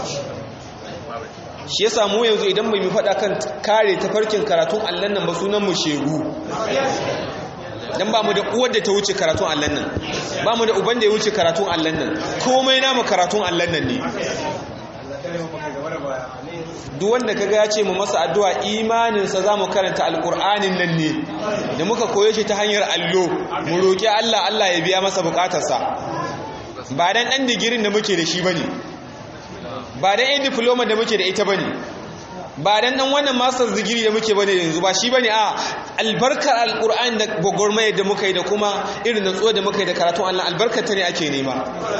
shi yasa mu yanzu idan bai mu faɗa kan kare tafarkin karatun Allah nan ba sunan mu shegu dan ba mu da uwar da ta wuce karatun Allah nan ba mu da uban da ya wuce karatun Allah nan komai namu karatun Allah nan ne duk wanda kaga ya ce mu masa addu'a imaninsa za mu karanta alƙur'anin nan ne da muka koyo shi ta hanyar allo mu roƙi Allah Allah ya biya masa buƙatarsa ba dan ɗan digirin da muke da shi ba ne ba dan ɗan diploma da muke da ita ba ne ba dan ɗan wannan master digiri da muke ba ne yanzu ba shi ba ne a albarkar alƙur'ani da gwagwarmaya da muka yi da kuma irin natsuwa da muka yi da karatun Allah albarkar ta ne ake nema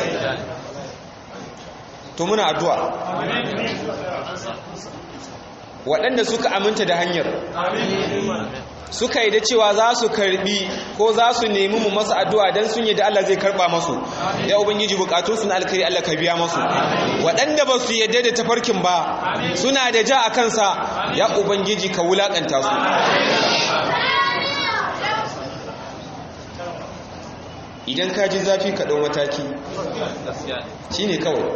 to muna addu'a waɗanda suka aminta da hanyar suka yi da cewa za su karbi ko za su nemi mu masa addu'a don sun yi da Allah zai karɓa masu ya ubangiji bukatunsu na alkari Allah ka biya masu waɗanda ba su yadda da tafarkin ba suna da ja a kansa ya ubangiji ka wulaƙanta su idan ka ji zafi ka ɗau mataki shi ne kawai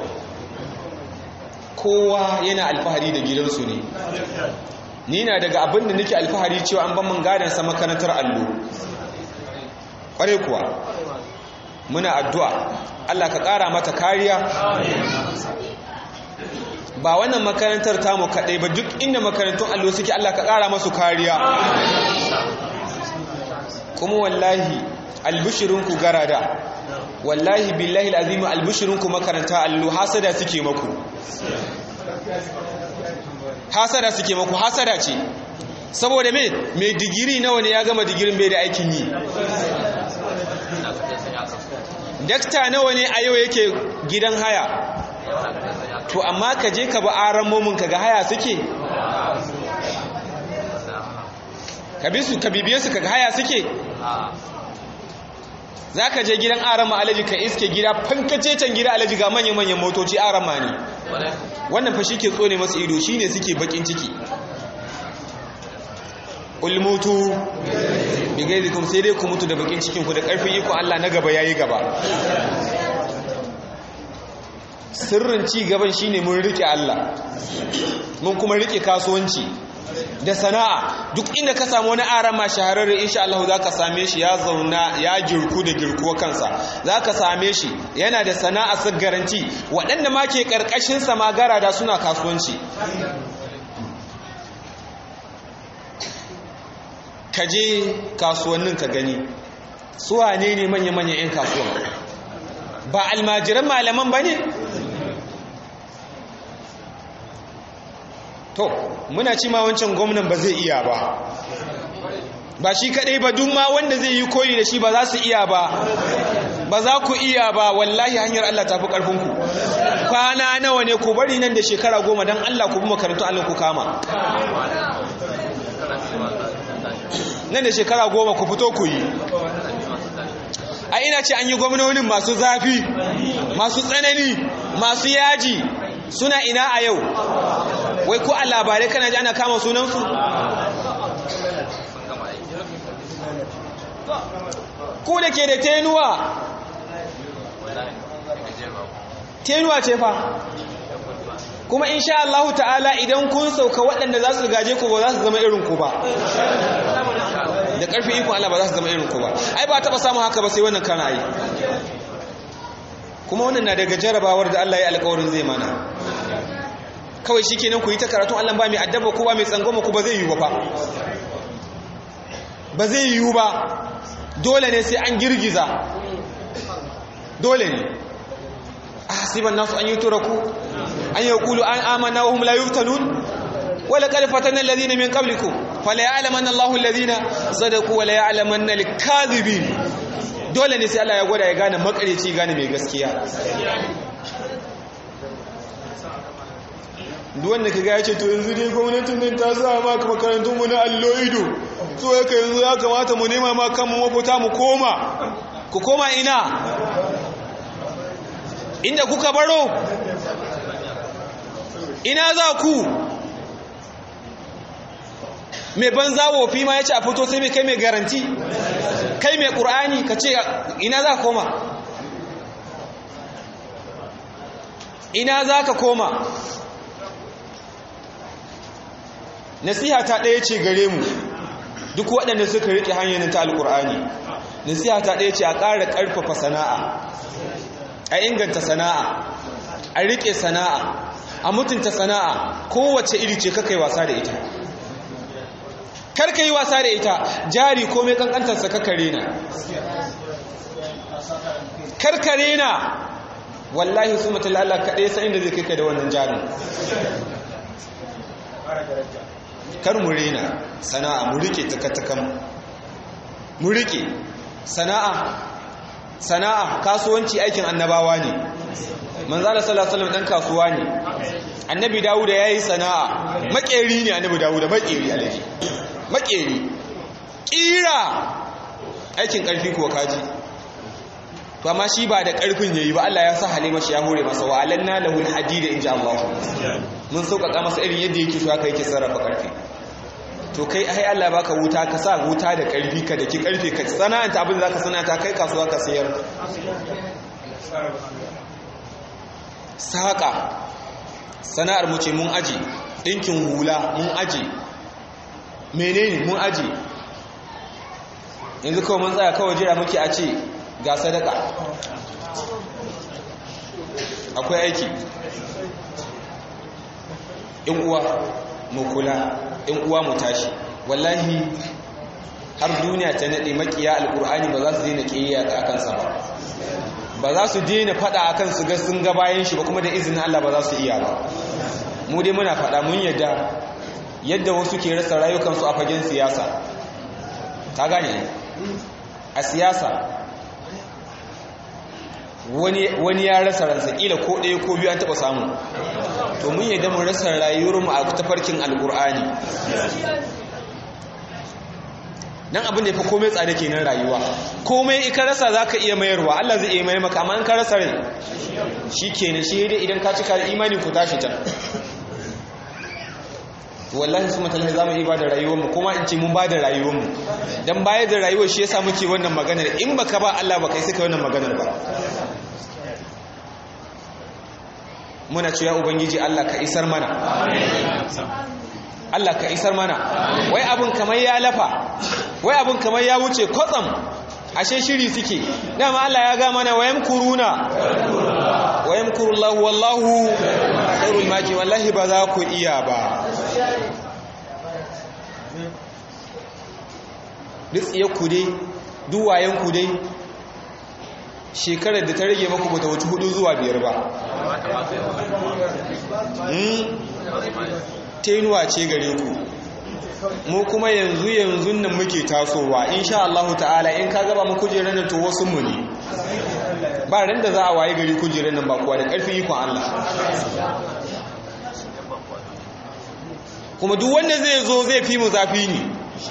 kowa yana alfahari da gidansu ne ni na daga abin da nake alfahari cewa an ban man gadansa makarantar allo kware kuwa muna addu'a Allah ka ƙara mata kariya ba wannan makarantar tamu kaɗai ba duk inda makarantun allo suke Allah ka ƙara masu kariya kuma wallahi albishirinku garada wallahi billahi alazim albishirinku makaranta allo hasada suke maku hasada suke maku hasada ce saboda me mai digiri nawa ne ya gama digirin bai da aikin yi dakta nawa ne a yau yake gidan haya to amma ka je ka ba aran momin ka ga haya suke ka bi su ka bibiye su ka ga haya suke za ka je gidan arama alaji ka iske gida fankace can gida alaji ga manya-manyan motoci arama ne wannan fa shi ke tsone masu ido shi ne suke bakin ciki ulmutu bigaizikum sai dai ku mutu da bakin cikinku da karfin iko Allah na gaba yayi gaba sirrin ci gaban shine mun rike Allah mun kuma rike kasuwanci da sana'a duk inda ka samu wani arama shahararre insha Allah zaka same shi ya zauna ya girku da girkuwa kansa zaka same shi yana da sana'a sa garanti waɗanda ma ke karkashin sa magara da suna kasuwanci ka je kasuwannin ka gani su wane ne manya-manyan 'yan kasuwan ba almajiran malaman ba ne to muna ci ma wancan gwamnan ba zai iya ba ba shi kadai ba duk ma wanda zai yi koyi da shi ba za su iya ba ba za ku iya ba wallahi hanyar Allah tafi karfinku kwana nawa ne ku bari nan da shekara goma don Allah ku bi makarantu Allah ku kama nan da shekara goma ku fito ku yi a ina ce an yi gwamnonin masu zafi masu tsanani masu yaji suna ina a yau wai ko a labarai kana ji ana kama sunansu ku da ke da tenuwa tenuwa ce fa kuma insha Allah ta'ala idan kun sauka waɗanda za su gaje ku ba za su zama irin ku ba da ƙarfin ikon Allah ba za su zama irin ku ba ai ba taɓa samun haka ba sai wannan kana yi kuma wannan na daga jarabawar da Allah ya alƙawarin zai mana kawai shi kenan ku yi ta karatu Allah ba mai addaba ko ba mai tsangoma ku ba zai yiwu ba ba zai yiwu ba dole ne sai an girgiza dole ne ahsiban nasu an yutraku an yaqulu an amanna wa hum la yuftanun wala qad fatanna alladhina min qablikum fala ya'lamanna Allahu alladhina sadaqu wala ya'lamanna al-kadhibin dole ne sai Allah ya gwada ya gane makareci gane mai gaskiya duk wanda kaga ya ce to yanzu dai gwamnatin nan ta sa ma makarantun mu na allo ido so yake yanzu ya kamata mu nema ma kanmu mafita mu koma ku koma ina inda kuka baro ina za ku mai banza wofi ma ya ce a fito sai mai kai mai garanti kai mai ƙur'ani ka ce ina za ka koma ina za ka koma nasiha ta ɗaya ce gare mu duk waɗanda suka riƙe hanyar ta alƙur'ani nasiha ta ɗaya ce a ƙara ƙarfafa sana'a a inganta sana'a a riƙe sana'a a mutunta sana'a kowace iri ce kakai wasa da ita karka yi wasa da ita jari komai kankantarsa kakare na karkare na wallahi su mutu Allah kaɗai sa inda zai kai da wannan jarin kar mu rena sana'a mu rike takatakan mu rike sana'a sana'a kasuwanci aikin annabawa ne manzala sallallahu alaihi wasallam dan kasuwa ne annabi dawuda yayi sana'a makeri ne annabi dawuda makeri alaji makeri kira aikin karfi kuwa kaji to amma shi ba da karfin yayi ba Allah ya sa halima shi ya hore masa wa alanna lahul hadida inja Allah mun sauƙaƙa masa irin yadda yake so haka yake sarrafa karfi to kai ai Allah baka wuta ka sa wuta da karfi ka daki karfe ka sana'anta abin da zaka sana'anta kai kasuwa ka sayar saƙa sana'ar mu ce mun aji ɗinkin hula mun aji menene mun aji yanzu kawai mun tsaya kawai jira muke a ce ga sadaka akwai aiki in uwa mu kula in uwa mu tashi wallahi har duniya ta nade makiya alkur'ani ba za su daina kiyaya a kansa ba ba za su daina fada akan su ga sun ga bayan shi ba kuma da izinin Allah ba za su iya ba mu dai muna fada mun yadda yadda wasu ke rasa rayukansu a fagen siyasa ta gane a siyasa wani ya rasa ransa kila ko ɗaya ko biyu an taɓa samu to mun yadda mun rasa rayuwarmu a tafarkin alkur'ani nan abin da ya fi komai tsada kenan rayuwa komai ika rasa za ka iya mayarwa Allah zai iya mayar maka amma an ka rasa rai shi kenan shi dai idan ka cika da imani ku tashi can wallahi su matalai za mu yi ba da rayuwarmu kuma in ce mun ba da rayuwarmu don bayar da rayuwar shi yasa muke wannan maganar in baka ba Allah ba kai sai ka wannan maganar ba muna cewa ubangiji Allah ka isar mana Allah ka isar mana wai abin kamar ya lafa wai abin kamar ya wuce kwatsam ashe shiri suke dama Allah ya ga mana wayam kuruna wayam kurullahu wallahu khairul maki wallahi ba za ku iya ba duk tsiye ku dai duwayen ku dai shekarar da ta rage maku bata wuce hudu zuwa biyar ba tenuwa ce gare ku mu kuma yanzu yanzu nan muke tasowa insha Allah ta'ala in ka gaba mu kujerar nan to wasu mu ne ba ran da za a waye gari kujerar nan ba kuwa da karfin ikon Allah kuma duk wanda zai zo zai fi mu zafi ne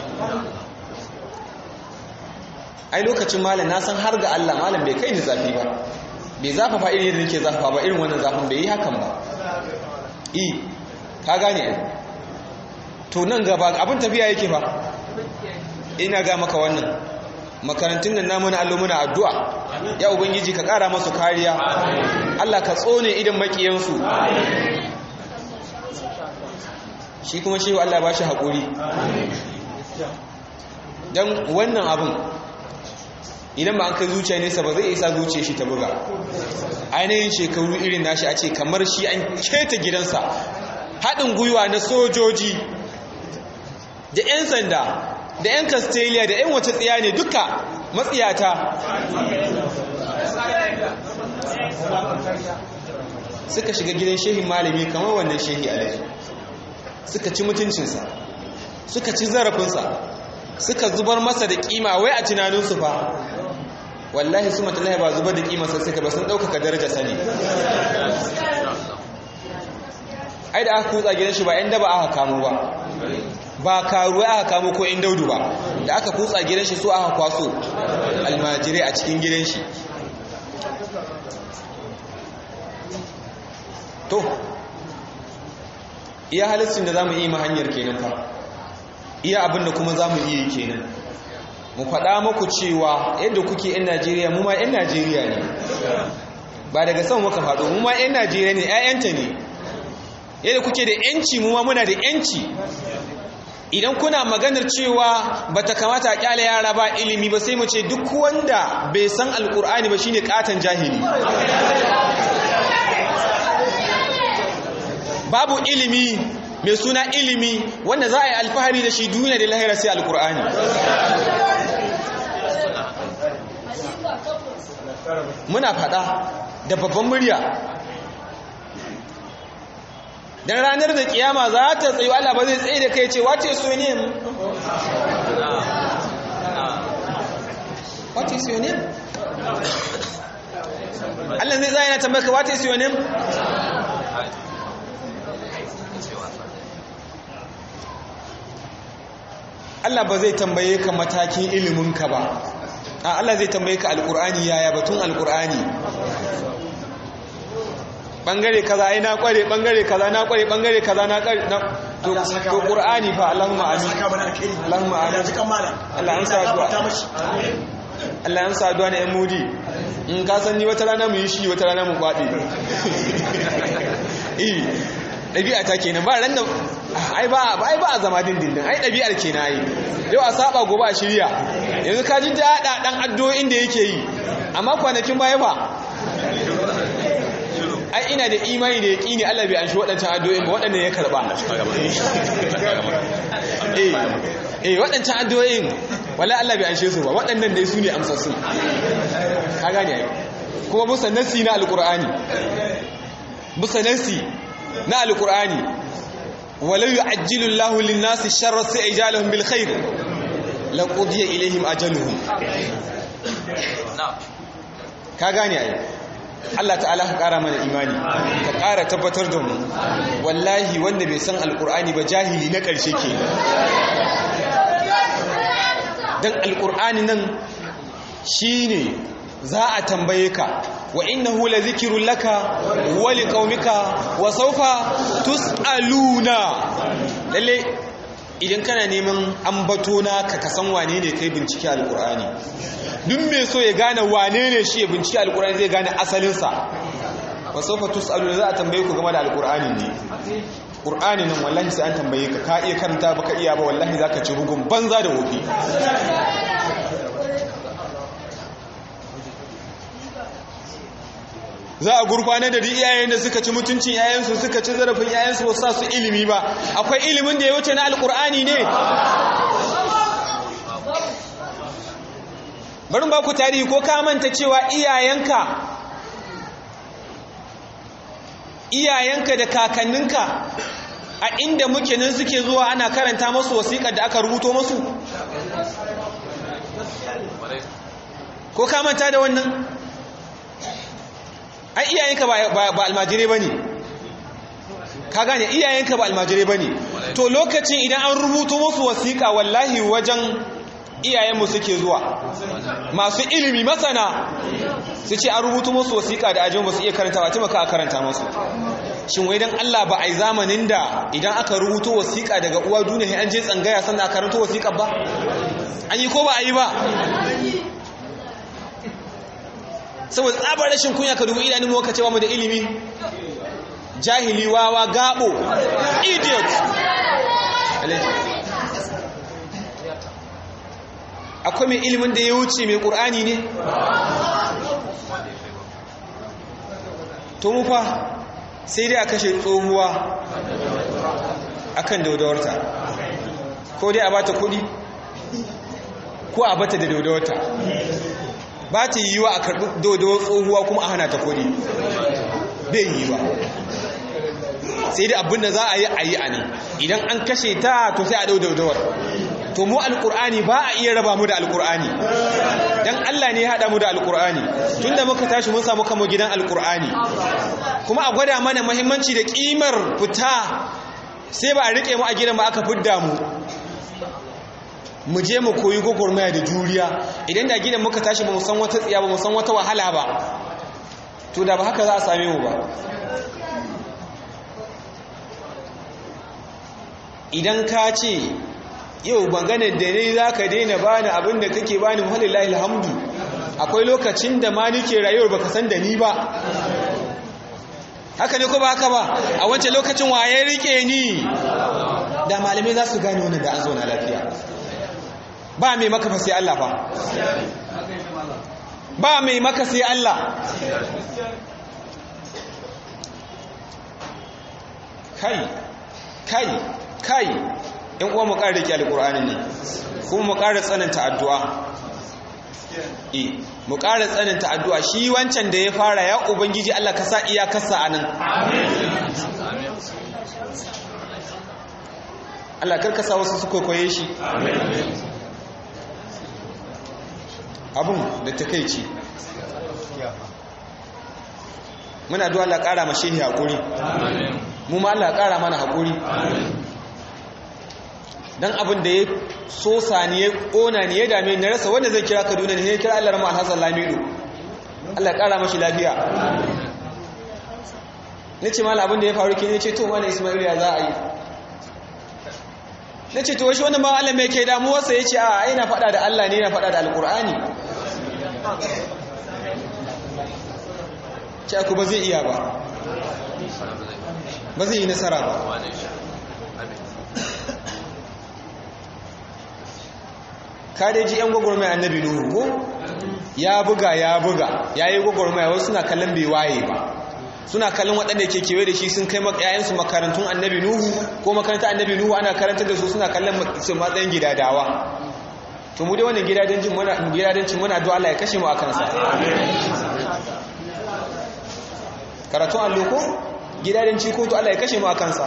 ai lokacin malam na san har ga Allah malam bai kai ni zafi ba bai zafafa irin yadda nake zafafa ba irin wannan zafin bai yi hakan ba i ka gane to nan gaba abin tafiya yake fa ina ga maka wannan makarantun nan namu na allo muna addu'a ya ubangiji ka kara masu kariya Allah ka tsone idan makiyansu shi kuma shi Allah ba shi haƙuri don wannan abin idan ba an kai zuciya nesa ba zai isa zuciya shi ta buga ainihin shekaru irin nashi a ce kamar shi an keta gidansa haɗin gwiwa na sojoji da 'yan sanda da 'yan castelia da 'yan wace tsiya ne duka matsiyata suka shiga gidan shehin malami kamar wannan shehi alaji suka ci mutuncinsa suka ci zarafinsa suka zubar masa da kima wai a tunaninsu fa wallahi su matallahi ba zubar da kimarsa suka ba sun ɗaukaka daraja sani ai da aka kutsa gidan shi ba yan daba aka kamo ba ba karuwa aka kamo ko yan daudu ba da aka kutsa gidan shi so aka kwaso almajirai a cikin gidan shi to iya halittin da za mu iya hanyar kenan fa iya abin da kuma za mu iya kenan mu faɗa muku cewa yadda kuke 'yan najeriya mu ma 'yan najeriya ne ba daga sama muka faɗo mu ma 'yan najeriya ne 'ya'yanta ne yadda kuke da 'yanci mu ma muna da 'yanci idan kuna maganar cewa ba ta kamata a kyale yara ba ilimi ba sai mu ce duk wanda bai san alkur'ani ba shine katon jahili babu ilimi mai suna ilimi wanda za a yi alfahari da shi duniya da lahira sai alkur'ani muna fada da babban murya dan ranar da kiyama za ta tsayo Allah ba zai tsaye da kai ce wace so ne what is your name Allah zai zai na tambaka what is your name Allah ba zai tambaye ka matakin iliminka ba a Allah zai tambaye ka alkur'ani yaya batun alkur'ani bangare kaza ai na kware bangare kaza na kware bangare kaza na kware to to qur'ani fa Allahumma amin Allahumma amin Allah an sa addu'a Allah an sa addu'a na yan mudi in ka san ni wata rana mu yi shi wata rana mu kwade eh ɗabi'a ta kenan ba ran da ai ba ai ba a zama dindindin ai ɗabi'ar kenan ai yau a saba gobe a shirya yanzu ka ji daɗa ɗan addu'o'in da yake yi amma kwanakin baya ba ai ina da imani da yaƙini Allah bai an shi waɗancan addu'o'in ba waɗanda ya karɓa eh eh waɗancan addu'o'in wala Allah bai an shi su ba waɗannan dai su ne amsassu ka gane ai kuma musa nasi na alƙur'ani musa nasi na alƙur'ani walau yu'ajjilu Allahu lin-nasi sharra sa'ijalahum bil khair laqudiya ilaihim ajaluhum ka gane ai Allah ta'ala ka ƙara mana imani ka ƙara tabbatar da mu wallahi wanda bai san alƙur'ani ba jahili na ƙarshe ke don alƙur'ani nan shi ne za a tambaye ka wa innahu la zikirun laka wa liqaumika wa sawfa tus'aluna lalle idan kana neman ambato na ka kasan wane ne kai bincike alƙur'ani duk mai so ya gane wane ne shi ya bincike alkur'ani zai gane asalinsa ba sofa tus'alu za a tambaye ku game da alkur'ani ne qur'ani nan wallahi sai an tambaye ka ka iya karanta baka iya ba wallahi zaka ci bugun banza da wofi za a gurfanar da iyayen da suka ci mutuncin yayansu suka ci zarafin yayansu ba sa su ilimi ba akwai ilimin da ya wuce na alkur'ani ne barin ba ku tarihi ko ka manta cewa iyayenka iyayenka da kakanninka a inda muke nan suke zuwa ana karanta masu wasiƙar da aka rubuto masu ko ka manta da wannan ai iyayenka ba almajirai ba ne ka gane iyayenka ba almajirai ba ne to lokacin idan an rubuto masu wasiƙa wallahi wajen iyayenmu suke zuwa masu ilimi masana su ce an rubutu musu wasiƙa da ajiyar ba su iya karanta ba taimaka a karanta masu shin wai don Allah ba a yi zamanin da idan aka rubuto wasiƙa daga uwa duniya an je tsangaya sannan a karanta wasiƙa ba an yi ko ba a yi ba saboda tsabar rashin kunya ka dubu idanun mu cewa mu da ilimi jahili wawa gabo idiot akwai mai ilimin da ya wuce mai ƙur'ani ne to mu fa sai dai a kashe tsohuwa akan daudawarta ko dai a bata kudi ko a bata da daudawarta ba ta yi wa a karɓi daudawar tsohuwa kuma a hana ta kudi bai yi ba sai dai abinda za a yi a yi a nan idan an kashe ta to sai a dau daudawar to mu alkur'ani ba a iya raba mu da alkur'ani dan Allah ne ya hada mu da alkur'ani tunda muka tashi mun samu kamo gidan alkur'ani kuma a gwada mana muhimmanci da kimar fita sai ba a rike mu a gidan ba aka fidda mu mu je mu koyi gogormaya da juriya idan da gidan muka tashi ba mu san wata tsiya ba mu san wata wahala ba to da ba haka za a same mu ba idan ka ce yau maganar da ne za ka daina bani abin da kake bani muhallillahi alhamdu akwai lokacin da ma nike rayuwar baka san da ni ba haka ne ko ba haka ba a wancan lokacin waye rike ni da malamai za su gane wannan da an zauna lafiya ba mai maka fa sai Allah fa ba mai maka sai Allah kai kai kai in uwa mu ƙara rike alƙur'anin nan kuma mu ƙara tsananta addu'a e mu ƙara tsananta addu'a shi wancan da ya fara ya ubangiji Allah ka sa iyakarsa a nan Allah karka sa wasu su kwaikwaye shi abun da ta kai ce muna duwa Allah ƙara mashi haƙuri mu ma Allah ƙara mana haƙuri dan abin da ya sosa ni ya kona ni ya dame ni rasa wanda zai kira Kaduna ne ya kira Allah Rahman Hassan Lamido Allah ya kara mashi lafiya nace mallam abin da ya faru ke ne ce to mallam Ismail ya za a yi nace to shi wannan ba Allah mai ke damuwar sa yace a ina faɗa da Allah ne ina faɗa da Alƙur'ani ce ku ba zai iya ba ba zai yi nasara ba kadeji yan gwagwarmai annabi nuhu ko ya buga ya buga ya yi gwagwarmai wasu suna kallon bai waye ba suna kallon waɗanda ke kewaye da shi sun kai yayansu makarantun annabi nuhu ko makarantar annabi nuhu ana karantar da su suna kallon su matsayin gidadawa to mu dai wannan gidadancin muna gidadancin muna do Allah ya kashe mu a kansa karatun allo ko gidadanci ko to Allah ya kashe mu a kansa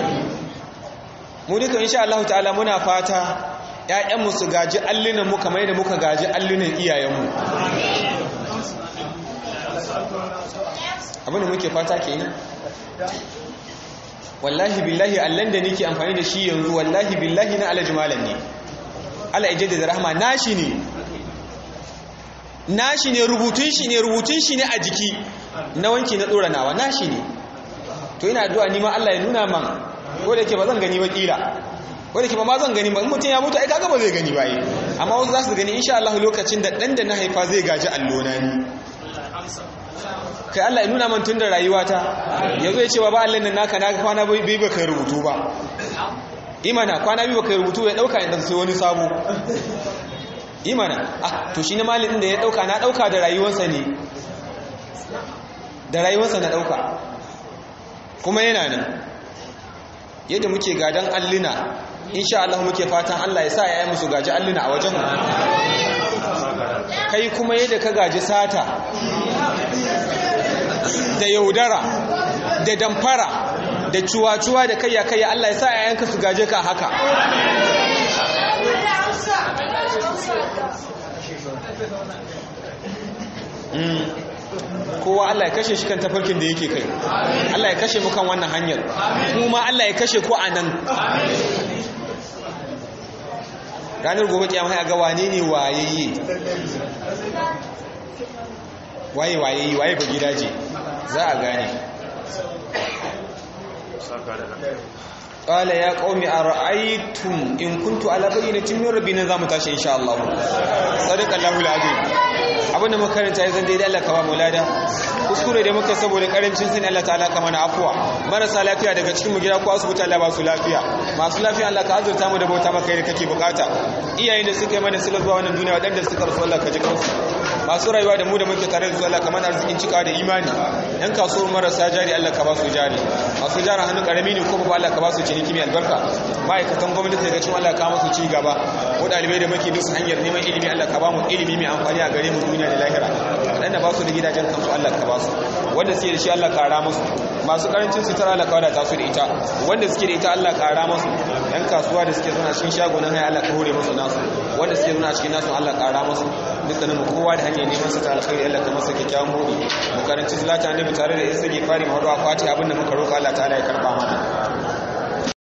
mu duka insha Allah ta'ala muna fata ƴaƴanmu su gaji allunan mu kamar yadda muka gaji allunan iyayenmu abinda muke fata kenan wallahi billahi allan da nake amfani da shi yanzu wallahi billahi na alhaji malam ne Allah ya da rahama nashi ne nashi ne rubutun shi ne rubutun shi ne a jiki na wanki na dora nawa nashi ne to ina addu'a ni ma Allah ya nuna man ko da ke ba zan gani ba kila ko da ke ba ma zan gani ba in mutum ya mutu ai kaga ba zai gani ba yi amma wasu za su gani insha Allah lokacin da dan da na haifa zai gaji allona ni kai Allah ya nuna man tun da rayuwata yazo ya ce ba Allah nan naka na kwana bai ba kai rubutu ba imana kwana biyu ba kai rubutu ya dauka inda sai wani sabo imana ah to shi ne malin da ya dauka na dauka da rayuwarsa ne da rayuwarsa na dauka kuma yana nan yadda muke gadan alluna insha Allah muke fatan Allah ya sa ya yi musu gaji alluna a wajen kai kuma yadda ka gaji sata da yaudara da damfara da cuwa-cuwa da kayya-kayya Allah ya sa yayanka su gaje ka haka kowa Allah ya kashe shi kan tafarkin da yake kai Allah ya kashe mu kan wannan hanyar kuma Allah ya kashe ko a nan ranar gobe kiyama ya ga wane ne wayayye waye waye waye ba gidaje za a gane qala ya qaumi ara'aytum in kuntu ala bayyinatin min rabbina zamu tashi insha Allah sadaqa Allahu alazim abinda muka karanta yanzu dai Allah ka ba mu lada kuskure da muka saboda karancin sani Allah ta'ala ka mana afwa marasa lafiya daga cikin mu gida ko asibiti Allah ba su lafiya masu lafiya Allah ka azurta mu da bauta maka da kake bukata iyayen da suka yi mana sila zuwa wannan duniya wadanda suka rasu Allah ka ji kansu masu rayuwa da mu da muke tare da su Allah ka mana arzikin cika da imani yan kasuwar marasa jari Allah ka ba su jari masu jara hannu karami ne ko ba Allah ka ba su ciniki mai albarka ma'aikatan gwamnati daga cikin Allah ka masu ci gaba ko dalibai da muke dusu hanyar neman ilimi Allah ka ba mu ilimi mai amfani a gare mu duniya da lahira waɗanda ba su da gidajen kansu Allah ka ba su wanda suke da shi Allah ka ra musu masu karancin sutura Allah ka wadata su da ita wanda suke da ita Allah ka ra musu yan kasuwa da suke zuna cikin shagunan haya Allah ka hore musu nasu wanda suke zuna cikin nasu Allah ka ra musu dukkanin mu kowa da hanyar neman sa ta alkhairi Allah ka masa kyakkyawan buɗi mu karanci salata annabi tare da isa fari mu haɗu a fati abinda muka roƙa Allah ta'ala ya karba mana